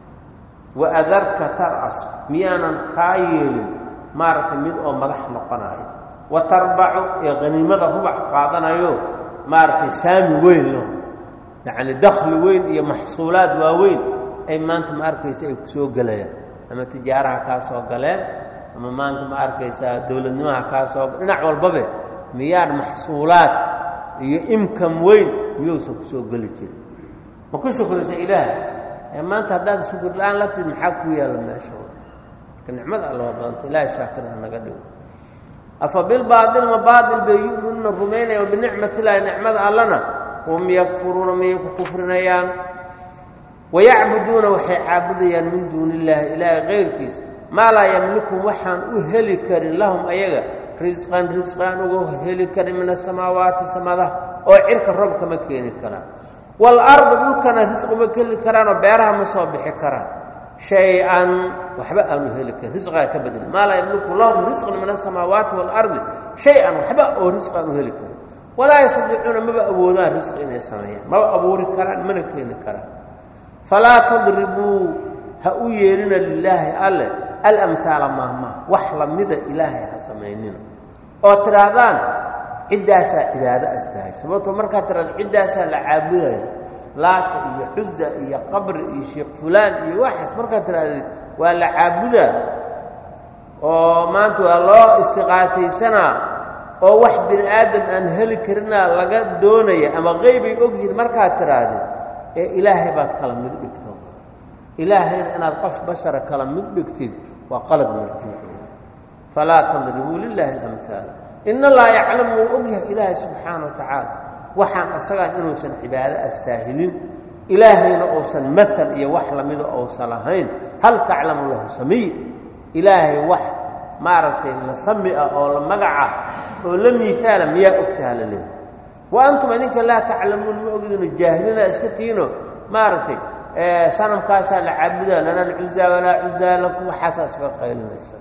Speaker 1: wa adarka tar'as miyaanan kaa yeelin maaragtay mid oo madax noqonayo wa tarbacu ee haniimada rubac qaadanayo maaragtay saami weyn lo yacni dakhli weyn iyo maxsuulaad waaweyn ay maanta ma arkaysa ay ku soo gelayaan ama tijaaraha kaa soo galeen ama maanta ma arkaysaa dowladnimaha kaa soo dhinac walbabe miyaad maxsuulaad iyo imkam weyn miyuusan ku soo geli jirin ma ku shukraysa ilaah ee maanta haddaad shukur la-aan la tid maxaa ku yaalla meesha marka nicmada alla waa badanta ilaahay shaakir ha naga dhigo afa bilbaatil ma baatil bay yu'minuuna rumaynaya wa binicmat illaahi nicmada allana hum yakfuruuna miyay ku kufrinayaan wayacbuduuna waxay caabudayaan min duuni illaahi ilaahay kayrkiisa maa laa yamlikum waxaan u heli karin lahum ayaga risqan risqaan uga heli karin min asamaawaati samada oo cirka roob kama keeni karaan waalardi dhulkana risqi ma keli karaanoo beeraha ma soo bixi karaan shay-an waxba aanu heli karin risqigaa ka bedel maa laa yamliku lahum risqan min asamaawaati waalardi shay-an waxba oo risqi aan u heli karin walaa yastadiicuuna maba awoodaan risqi inay sameeyaan maba abuuri karaan mana keeni karaan falaa tadribuu ha u yeelina lilaahi alle alamhaala maahmaah wax lamida ilaahay ha samaynina oo tidhaahdaan ciddaasaa cibaado astahay sababtoo markaad tidhahdo ciddaasaa la caabudaya laata iyo xuza iyo qabri iyo sheekh fulaan iyo waxaas markaad tidhahdeed waa la caabudaa oo maanta waa loo istiqaafaysanaa oo wax bini aadam aan heli karinaa laga doonaya ama qeybay ogyihiin markaad tidhaahdeen ee ilaahay baad kala mid dhigto ilaahayna inaad qof bashara kala mid dhigtid waa qalad marjuuc falaa tadribuu lilaahi alamhaal in allaha yaclamu wuu ogyahay ilaahay subxaana wa tacaala waxaan asagaa inuusan cibaado astaahilin ilaahayna uusan maal iyo wax lamida uusan lahayn hal taclamu lahu samiy ilaahay wax maaragtay la sami ah oo la magaca oo la miihaala miyaa ogtaha la leehay wa antum idinka laa taclamuun ma ogdino jaahilina iska tiino maaragtay sanamkaasaa la caabudaa lana alcuzaa walaa cuzaa lakum waxaasaa iska qaylinaysa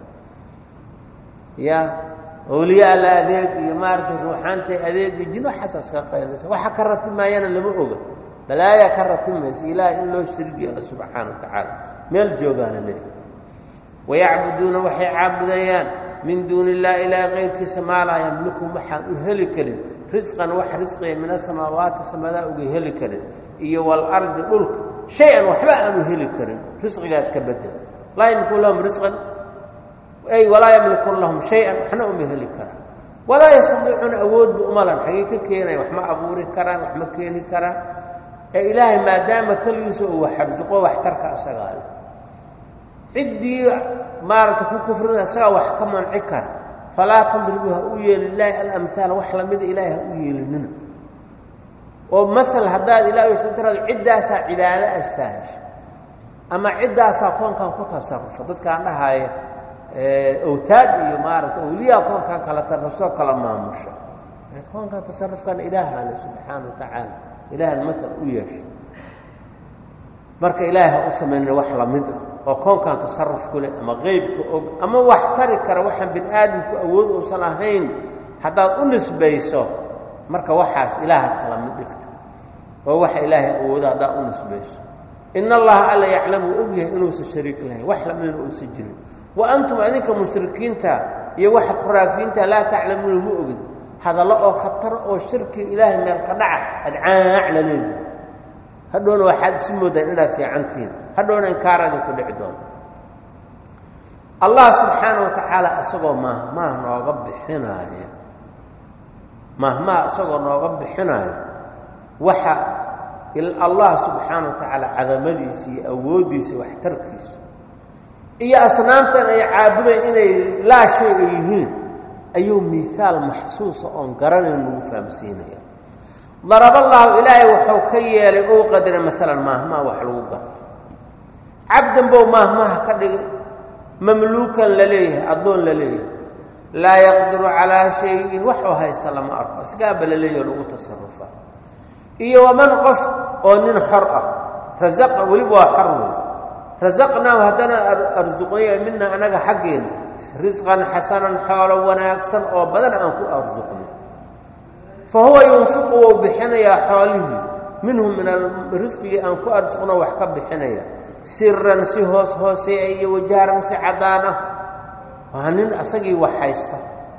Speaker 1: ya awliyaa la adeeg iyo maaragtay ruuxaantay adeeg iyo jin waxaasaa iska qaylinaysa waxa ka ratimaayana lama oga balaayaa ka ratimaysa ilaahay in loo shirgi ah subxaana wa tacaala meel joogaana leehay wayacbuduuna waxay caabudayaan min duuni illahi ilaahi kayrkiisa maa laa yamlikum waxaan u heli karin risqan wax risqiya min asamaawaati samadaa uga heli karin iyo waalardi dhulka shay-an waxba aanu heli karin risqigaas ka bedel laa yamlikun lahum risqan ay walaa yamlikun lahum shay-an waxna uma heli karaan walaa yastadiicuuna awoodba umalan xagee ka keenaya wax ma abuuri karaan wax ma keeni karaan ee ilaahay maadaama keligiisa uu waxarsuqo waxtarka asagaa leh ciddii maaragta ku kufrina isagaa wax ka manci kara falaa tadribu ha u yeeli lilaahi alamhaal wax lamida ilaahay ha u yeelinina oo maal haddaad ilaah satiraad ciddaasaa cibaado astaahisho ama ciddaasaa koonkan ku tasarufo dadkaan dhahaaya awtaad iyo maaragta awliyaa koonkan kala tasarufsoo kala maamusha koonkan tasarufkana ilaahale subxaana wa tacaala ilaahan maal u yeesha marka ilaahay ha u samaynina wax lamid ah oo koonkan tasaruf ku leh ama qeybka og ama wax tari kara waxaan bini aadamku awood uusan ahayn haddaad u nisbayso marka waxaas ilaahaad kala mid dhigta oo waxa ilaahay awooda haddaad u nisbayso in allaha alla yaclamu og yahay inuusan shariik lahayn wax lamidna uusan jirin wa antum adinka mushrikiinta iyo waxa khuraafiyiinta laa taclamuuna ma ogid hadallo oo khataro oo shirki ilaahay meel ka dhaca ad caac la leedahay hadhowna waxaad isu moodaan inaad fiicantihiin hadhowna inkaara idinku dhici doonto allah subxaana wa tacaala isagoo maahmaah nooga bixinaaya maahmaah isagoo nooga bixinaayo waxa allah subxaana wa tacaala cadamadiisa iyo awooddiisa waxtarkiisa iyo asnaamtan ay caabudayn inay laa shay ay yihiin ayuu miihaal maxsuusa oon garanayn lagu fahamsiinaya daraballaahu ilaahay wuxuu ka yeelay ou qadara maalan maahmaha wax lagu garto cabdan bow maahmaha ka dhigay mamluukan la leeyahay addoon la leeyahay laa yaqdiru calaa shayin waxuu haysta lama arko isgaaba la leeyaho lagu tasarufa iyo waman qof oo nin xor ah rasaqa weliba waa xor wey rasaqnaahu haddana arsuqnaya mina anaga xaggeena risqan xasanan xoolo wanaagsan oo badan aan ku arsuqnay fa huwa yunfiqu wou bixinayaa xoolihii minhu min risqigii aan ku arsuqno wax ka bixinaya siran si hoos hooseeya iyo wajaaran si caddaan ah waa nin asagii wax haysta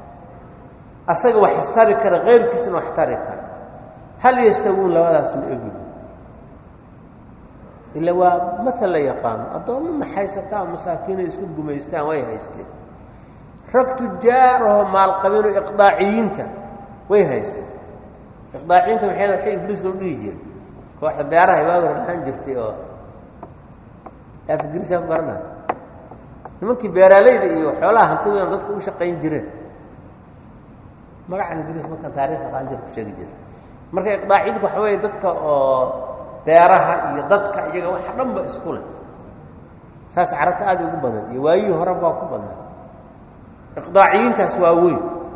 Speaker 1: asaga wax istari kara keyrkiisna wax tari kara hal yastawuun labadaas ma egi ila waa maal la yaqaano addoommo ma haysataan masaakiinay isku gumaystaan way haysteen rag tujaarahoo maalqabinoo iqdaaciyiinta way haysteen iqdaaciyiinta maxay waxay ingiriiska u dhihi jire kooxda beeraha ibaawar lahaan jirtay oo af ingiriiska ku garanaya nimankii beeraaleyda iyo xoolaha hantidan dadka u shaqayn jireen magaca ingiriis markaan taarikhda qaanjir ku sheegi jira marka iqdaaciyiinta waxa weeye dadka oo beeraha iyo dadka iyaga waxa dhan ba isku leh saas carabta aada ugu badan iyo waayihii hore baa ku badnaa iqdaaciyiintaas waa weyn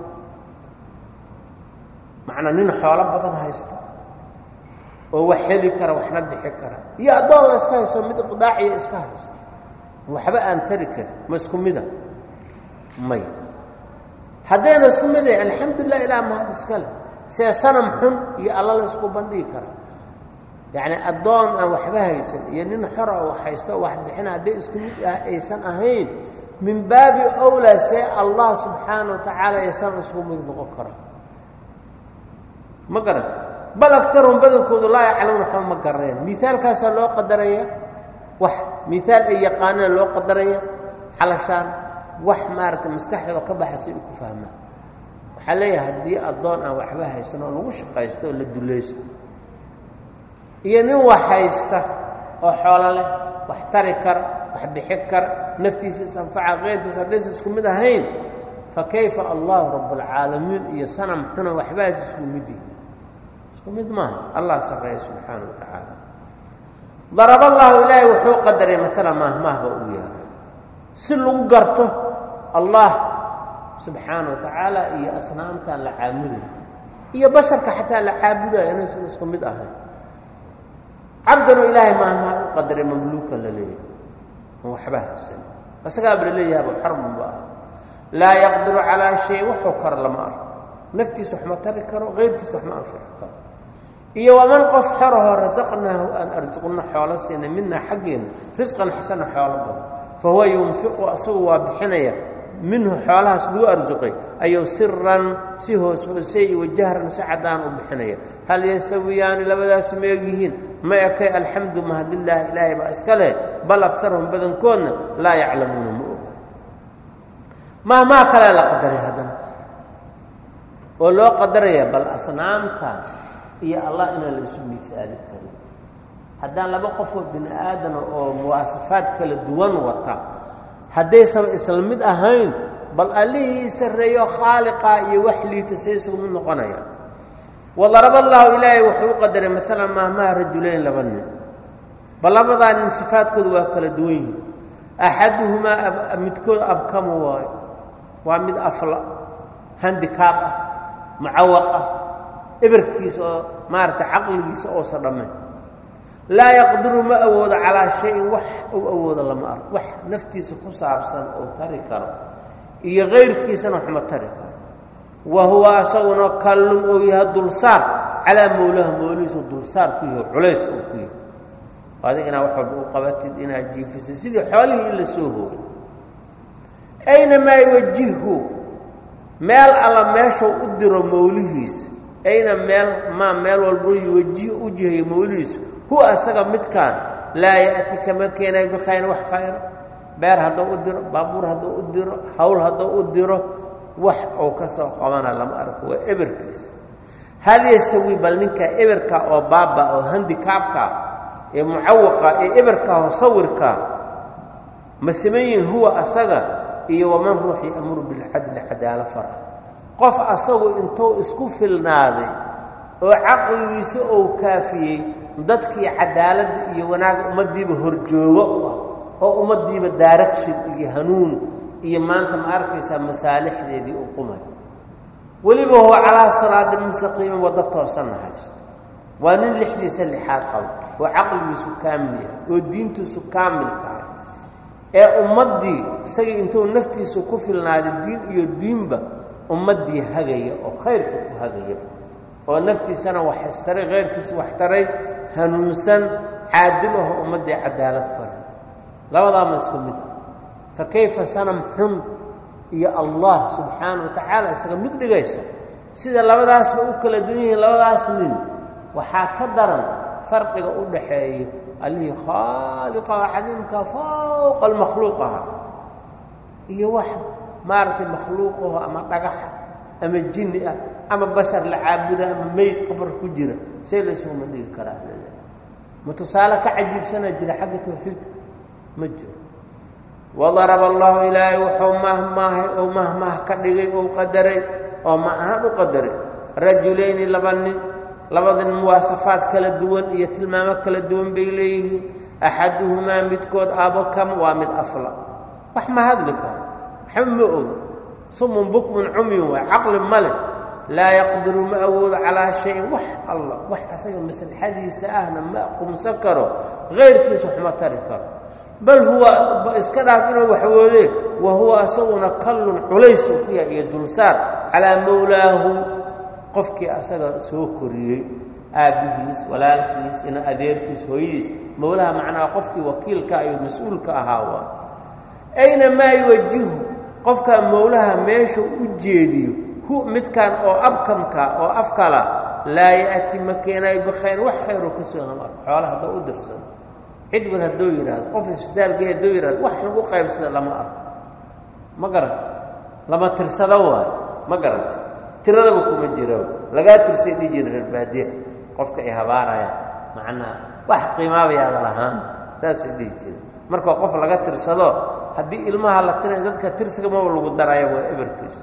Speaker 1: macnaa nin xoolo badan haysta oo wax heli kara waxna bixi kara iyo addoon la iska haysto mid iqdaaciya iska haysta waxba aan tari karin ma isku mida may haddayna isku mid yahay alxamdulilah ilaa mahad iska leh see sanam xun iyo alla la isku bandhigi kara yacni addoon aan waxba haysan iyo nin xora oo haysto wax bixina hadday isku mid ah aysan ahayn min baabi owlaa see allah subxaana wa tacaala aysan isku mid noqon kara ma garat bal agarum badankoodu laa yaclamuun waxba ma garanayaan miaalkaasaa loo qadaraya wax miaal ay yaqaanaan loo qadaraya xalashaan wax maaragtay maskaxdooda ka baxa si u ku fahmaan waxaa leeyahay haddii addoon aan waxba haysan oo lagu shaqaysto oo la dulaysto iyo nin wax haysta oo xoolo leh wax tari kara wax bixi kara naftiisa isanfaca keyrkiisa haddaysa isku mid ahayn fa kayfa allahu rabbulcaalamiin iyo sanam xuna waxbaas isku mid yihi isku mid maaha allah sarreeya subxaana wa tacaala daraballaahu ilaahay wuxuu qadaray maala maahmaahba uu yahay si lagu garto allah subxaana wa tacaala iyo asnaamtaan la caabuday iyo basharka xataa la caabudayo inaysan isku mid ahayn cabdanoo ilaahay maahmaha u qadaray mamluukan la leeyahay an waxba haysan asagaaba la leeyahaba xarmunba ah laa yaqdiru calaa shay waxuu karo lama arko naftiisa wax ma tari karo keyrkiisa wax ma anfici karo iyo waman qof xorahoo rasaqnaahu aan arsuqno xoolo siina minaa xaggeena risqan xasana xoolo badan fa huwa yunfiqu asagu waa bixinaya minhu xoolahaas lagu arsuqay ayuu siran si hoos hoosey iyo wajahran si caddaan u bixinaya hal yasawiyaani labadaas ma egyihiin ma ekay alxamdu mahadilaahi ilaahay baa iska leh bal agtarhum badankoodna laa yaclamuuna ma oga mahmaa kalea la qadaray haddana oo loo qadaraya bal asnaamta iyo allah inaan la isu misaali karin haddaan laba qofoo bini aadama oo muwaasafaad kala duwan wata haddaysan isla mid ahayn bal allihii sarreeyo khaaliqa iyo wax liita say isugu mid noqonaya wadaraba allaahu ilaahay wuxuu u qadaray maalan maahmaha rajulayn laba nin bal labadaa nin sifaadkoodu waa kala duwan yihin axaduhumaa midkood abkamu waayo waa mid afla handikaab ah mucawaq ah eberkiisa oo maaragtay caqligiisa oosa dhammayn laa yaqdiru ma awoodo calaa shayin wax uu awoodo lama arko wax naftiisa ku saabsan oo tari karo iyo kayrkiisana waxma tari karo wa huwa asaguna kallun ou yahay dulsaar calaa mowlaha mowlihiisu dulsaar ku yaho culays oo ku yahay adi inaad wax walba u qabatid inaad jiifisid sidii xoolihii in la soo hooyay aynamaa yuwajihhu meel alla meeshuu u diro mowlihiisa ayna meel maa meel walbuu yuwajih u jihayo mowlihiisa huwa asaga midkaan laa ya'ti kama keenay bikhayrin wax khayra beer hadduu u diro baabuur hadduu u diro hawl hadduu u diro wax uu ka soo qabana lama arko waa eberkiisa hal yasawi bal ninkaa eberka oo baaba oo handikaabka ee mucawaqa ee eberka oo sawirka ma sameeyihin huwa asaga iyo waman ruux ya'muru bilcadli cadaalo fara qof asagu intuu isku filnaaday oo caqligiisa ou kaafiyey dadkii cadaaladda iyo wanaag ummaddiiba horjoogo u ah oo ummaddiiba daaragshid iyo hanuun iyo maanta ma arkaysaa masaalixdeedii u qumay weliba huwa calaa siraadin mustaqiimin waddo toosanna haysto waa nin lixdiisa lixaad qabo oo caqligiisu kaamil yahay oo diintiisu kaamil tahay ee ummaddii isagii intuu naftiisu ku filnaaday diin iyo diinba ummaddii hagaya oo khayrka ku hagaya oo naftiisana wax istaray khayrkiisa wax taray hanuunsan caadil aho ummaddii cadaalad faray labadaama isku mid ah fa kayfa sanam xun iyo allah subxaana wa tacaala isaga mid dhigaysa sida labadaasba u kala duwan yihiin labadaas nin waxaa ka daran farqiga u dhaxeeya allihii khaaliqaha cadiimka fawqa almakhluuqaha iyo wax maaragtay makhluuqaho ama dhagaxa ama jinni ah ama bashar la caabuda ama meyd qabar ku jira see laysuguma dhigi karaa ma tusaale ka cajiibsanaa jira xagga tawxiidka ma jiro wadaraba allahu ilaahay wuxuu mahmaahay ou mahmaah ka dhigay ou qadaray oo ma ahaan u qadaray rajulayni laba nin labadan muwaasafaad kala duwan iyo tilmaamo kala duwan bay leeyihiin axaduhumaa midkood abokam waa mid afla wax ma hadli karo waxba ma oga sumun bukmun cumyun waay caqli ma leh laa yaqdiru ma awoodo calaa shayin wax allah wax asaga maslaxadiisa ahna ma qumsan karo kayrkiisa wax ma tari karo bal huwa iska dhaaf inuu waxwoodee wa huwa asaguna kallun culays uu ku yahay iyo dulsaar calaa mowlaahu qofkii asaga soo koriyey aabbihiis walaalkiis ina adeerkiis hooyadiis mowlaha macnaha qofkii wakiilka iyo mas-uulka ahaa waa ayna maa yuwajihu qofkaa mowlaha meesha u jeediyo hu midkan oo abkamka oo afkala laa ya'ti ma keenayo bikhayr wax khayro ka soo nama arko xoola haddoo u dirsado cidwad hadduu yidhaahdo qof isbitaalgee hadduu yidhahdo wax lagu qaybsada lama arko ma garata lama tirsado waayo ma garata tiradaba kuma jiro lagaa tirsay dhihi jira reer baadiya qofka ay habaarayaan macnaha wax qiimaabayaada lahaan saasay dhihi jira marka qof laga tirsado haddii ilmaha la tirayo dadka tirsigamaba lagu daraya waa eberkiisa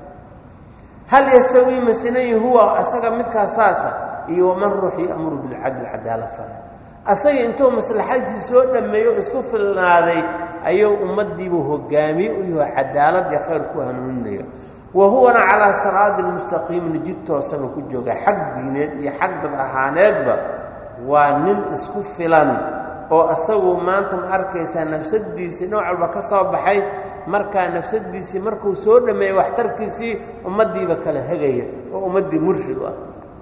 Speaker 1: hal yastawii masinayi huwa asaga midkaa saasa iyo waman ruux ya'muru bilcadli cadaalad fara asaga intuu maslaxadiisii soo dhammeeyo isku filnaaday ayuu ummaddiibu hogaamiye u yaho cadaalad iyo khayr ku hanuuninaya wa huwana calaa siraadin mustaqiimin jid toosaba ku jooga xag diineed iyo xag dad ahaaneedba waa nin isku filan oo isagu maanta ma arkaysaa nafsadiisii nooc walba ka soo baxay markaa nafsadiisii markuu soo dhammeeyey waxtarkiisii ummaddiiba kala hegaya oo ummaddii murshid u ah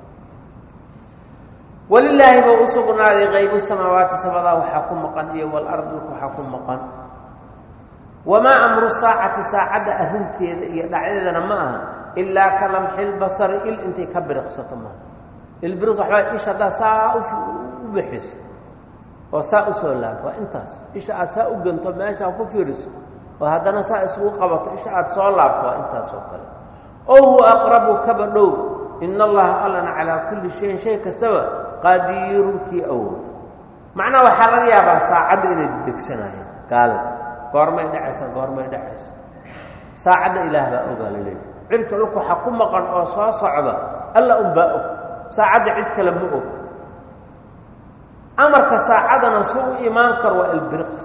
Speaker 1: walilaahi buu u sugnaaday qaybu samaawaati sabadaa waxaa ku maqan iyo walardi waxaa ku maqan wamaa amru saacati saacadda arrinteeda iyo dhacdeedana ma aha ilaa ka lamxilbasari il intay ka biriqsato maaha ilbiriq waxbaa isha haddaa saa u bixiso oo saa u soo laabto waa intaas isha aad saa u ganto meeshaa ku fiiriso oo haddana saa isugu qabato isha aad soo laabto waa intaas oo kale ow huwa aqrabu kaba dhow ina allaha allana calaa kulli shayin shay kastaba qadiirun kii awood macnaha waxaa laga yaabaa saacadda inay dedegsanayaan gaalada goormay dhacaysa goormay dhacaysa saacadda ilaah baa ogaa la leeyahy cirka dhulka waxaa ku maqan oo soo socda alla unbaa og saacadda cid kale ma og amarka saacadana si u imaan karo waa albiriqs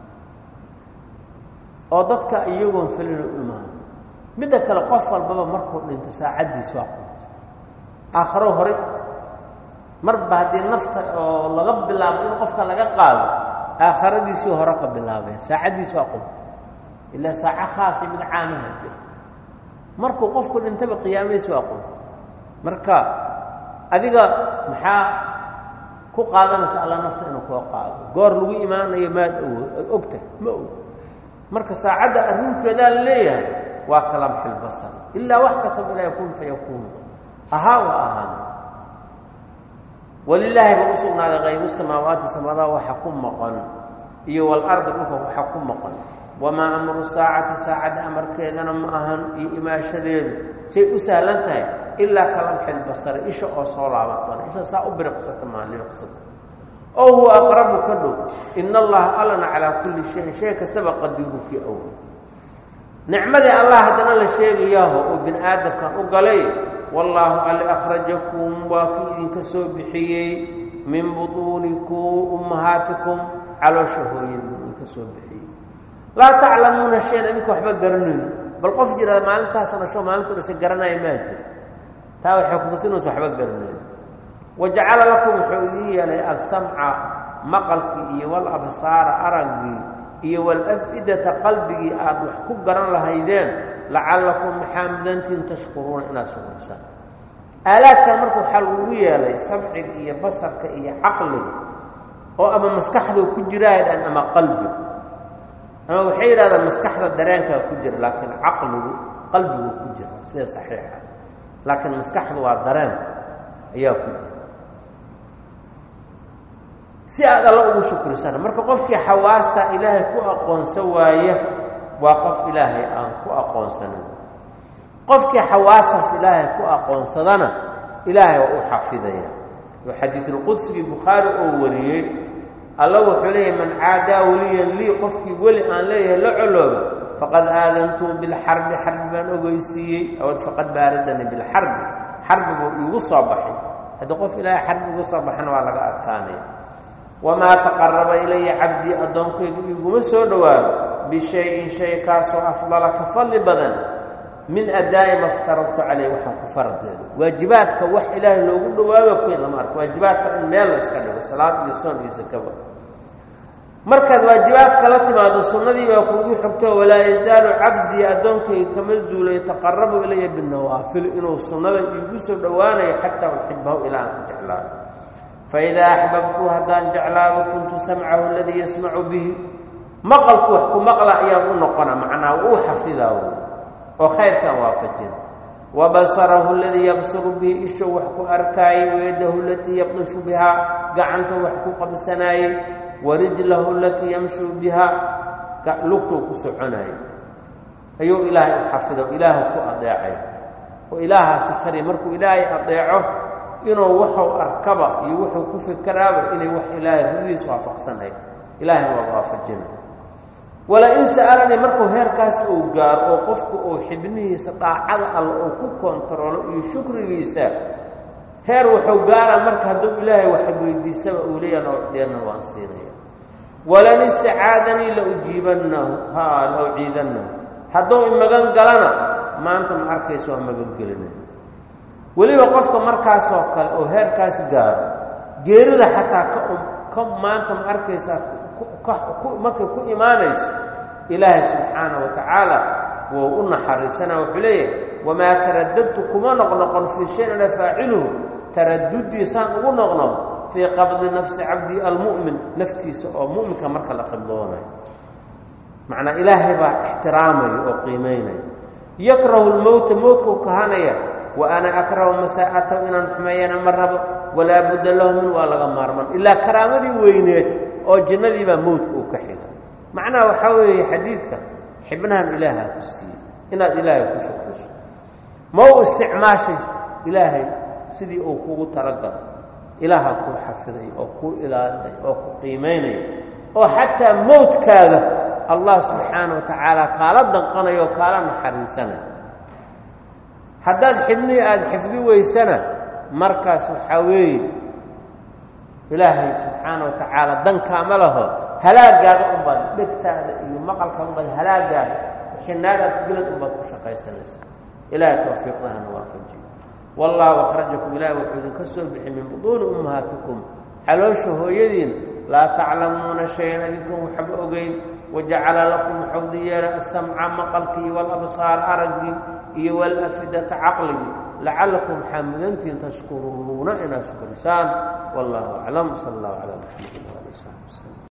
Speaker 1: oo dadka iyagoon felina u imaano midda kale qof walbaba markuu dhinto saacaddiis waa qunto aakharo hore marba haddii nafta oo laga bilaabo in qofka laga qaado aakharadiisii hore ka bilaabeen saacaddiis waa qunto ilaa saaco khaasa mid caamaha jira markuu qofku dhintaba qiyaamadiis waa qunto marka adiga maxaa ku qaadanaysa alla nafta inuu koo qaado goor lagu imaanayo maad awood ad ogtahay ma og marka saacadda arrinkeedaa la leeyahay waa kalamxil basar ilaa wax kastaba ilaa yakuun fa yakuunu ahaa wa ahaana walilaahi ba u sugnaaday qaybu samaawaati samadaha waxa ku maqan iyo walardi dhulka waxa ku maqan wamaa amru saacati saacadda amarkeedana ma ahan iyo imaashadeedu say u sahlan tahay ilaa kalamxil basari isha oo soo laaban doona isha saa u biriqsata maaliqsata oo huwa aqrabu ka dhow ina allaha allana calaa kulli shayin shay kastaba qadiiru kii ow nicmadii allah haddana la sheegayaho oo bini aadamkan u galay wallaahu alli akhrajakum waa kii idinka soo bixiyey min butuunikum ummahaatikum caloosha hooyadii idinka soo bixiyey laa taclamuuna shayan idinka waxba garanayn bal qof jiraada maalintaasoo dhasho maalintu dhashay garanaya maa jira taa waxay kutusinaysa waxba garanayn wajacala lakum wuxuu idiin yeelay alsamca maqalkii iyo walabsaara araggii iyo walafidata qalbigii aad wax ku garan lahaydeen lacallakum maxaa mudantiin tashkuruuna inaad shukursaan aalaadkan marka waxaa lagu yeelay samciga iyo basarka iyo caqliga oo ama maskaxduu ku jiraadhan ama qalbigu ama waxay yidhahdaan maskaxda dareenkaa ku jira laakiin caqligu qalbiguu ku jira sida saxiixa laakiin maskaxdu waa dareenka ayaa ku jira si aad alla ugu shukrisana marka qofkii xawaasta ilaahay ku aqoonsan waaya waa qof ilaahay aan ku aqoonsanin qofkii xawaastaas ilaahay ku aqoonsadana ilaahay waa u xafidaya oo xadiidulqudsigii bukhaari oo wariyey alla wuxuu leeyahay man caadaa weliyan lii qofkii weli aan leeyahay la colooba faqad aadantuu bilxarbi xarbi baan ogeysiiyey awad faqad baarasanii bilxarbi xarbiguu iigu soo baxay haddii qof ilaahay xarbi igu soo baxana waa laga adkaanaya wamaa taqaraba ilaya cabdii addoonkaygu iguma soo dhowaado bishay-in shay kaasoo afdala ka fadli badan min addaa'i ma ftaragtu caleyh waxaan ku faradkeedo waajibaadka wax ilaahay loogu dhowaado kuyn lama arko waajibaadka in meel la iska dhigo salaad iyo soon iyo sakaba markaad waajibaadka la timaado sunnadii baa kuugu xogto walaa yazaalu cabdii addoonkayga kama zuulay taqarabu ilaya binawaafil inuu sunnada iigu soo dhowaanayo xataa uxibahu ilaa aan ku jeclaado faidaa axbabtu haddaan jeclaado kuntu samcahu aladii yasmacu bihi maqalku wax ku maqla ayaan u noqona macnaa uu xafidaa wy oo khayrkan waafajina wa basarahu aladii yabsuru bihi ishou wax ku arkaayey wayadahu alatii yabdishu bihaa gacanta wax ku qabsanaayey wa rijlahu alatii yamshuu bihaa lugtuu ku soconaayey ayuu ilaahay u xafido ilaahu ku adeecay oo ilaahaasi kari markuu ilaahay adeeco inuu waxuu arkaba iyo wuxuu ku fikeraaba inay wax ilaahay rudiis waafaqsanayd ilaahayna waa waafajina wala-in sa'alanii markuu heerkaas uu gaaro oo qofku uu xibnihiisa daacada alla uu ku kontaroolo iyo shukrigiisa heer wuxuu gaaraa marka hadduu ilaahay wax weydiisaba uu leeyaha noocdheerna waan siinaya walan istacaadanii la ujiibannahu ha la uciidannahu hadduu imagan galana maanta ma arkaysa waa magangelinaya weliba qofka markaasoo kale oo heerkaas gaaro geerida xataa ka ka maanta ma arkaysaa markay ku imaanayso ilaahay subxaana wa tacaala wuu u naxariisanaa wuxuu leeyahay wamaa taradadtu kuma noqnoqon fii shayin ana faaciluhu taraduddiisaan ugu noqnoq fii qabdi nafsi cabdii almu'min naftiisa oo mu'minka marka la qibdoonayo macnaa ilaahay baa ixtiraamaya oo qiimaynaya yakrahu lmowta mowtkuu kahanaya wa ana akrahu masaa'atahu inaan xumeeyana ma rabo walaa budda lahu min waa laga maarman ilaa karaamadii weyneed oo jannadii baa mowdka uu ka xiga macnaha waxaa weeye xadiidka xibnahan ilaaha ku siiyey inaad ilaahay ku shukriso ma u isticmaashay ilaahay sidii uu kugu talagalo ilaaha kuu xafiday oo kuu ilaalinay oo ku qiimaynaya oo xataa mowdkaada allah subxaana wa tacaala kaala danqanayo oo kaala naxariisanay haddaad xibnihii aada xifdi weysana markaas waxaa weeye ilaahay subxaana wa tacaala dankaama laho halaagaada unbaad dhegtaada iyo maqalka unbaad halaagaada xinaadaad gelad unbaad ku shaqaysanaysa ilaahay tawfiiqdahana waafajiyo wallaahu akhrajakum ilahi wuxuu idinka soo bixi min buduuni ummahaatikum caloosha hooyadiin laa taclamuuna shayan adinkan waxba ogeyn wajacala lakum waxuu idin yeelay asamca maqalkii walabsaar araggii iyo walafidata caqligii lacallakum waxaa mudantihin tashkuruuna inaad shkurisaan wallahu aclam sala allahu calaa maxamedin waali saxbi wslm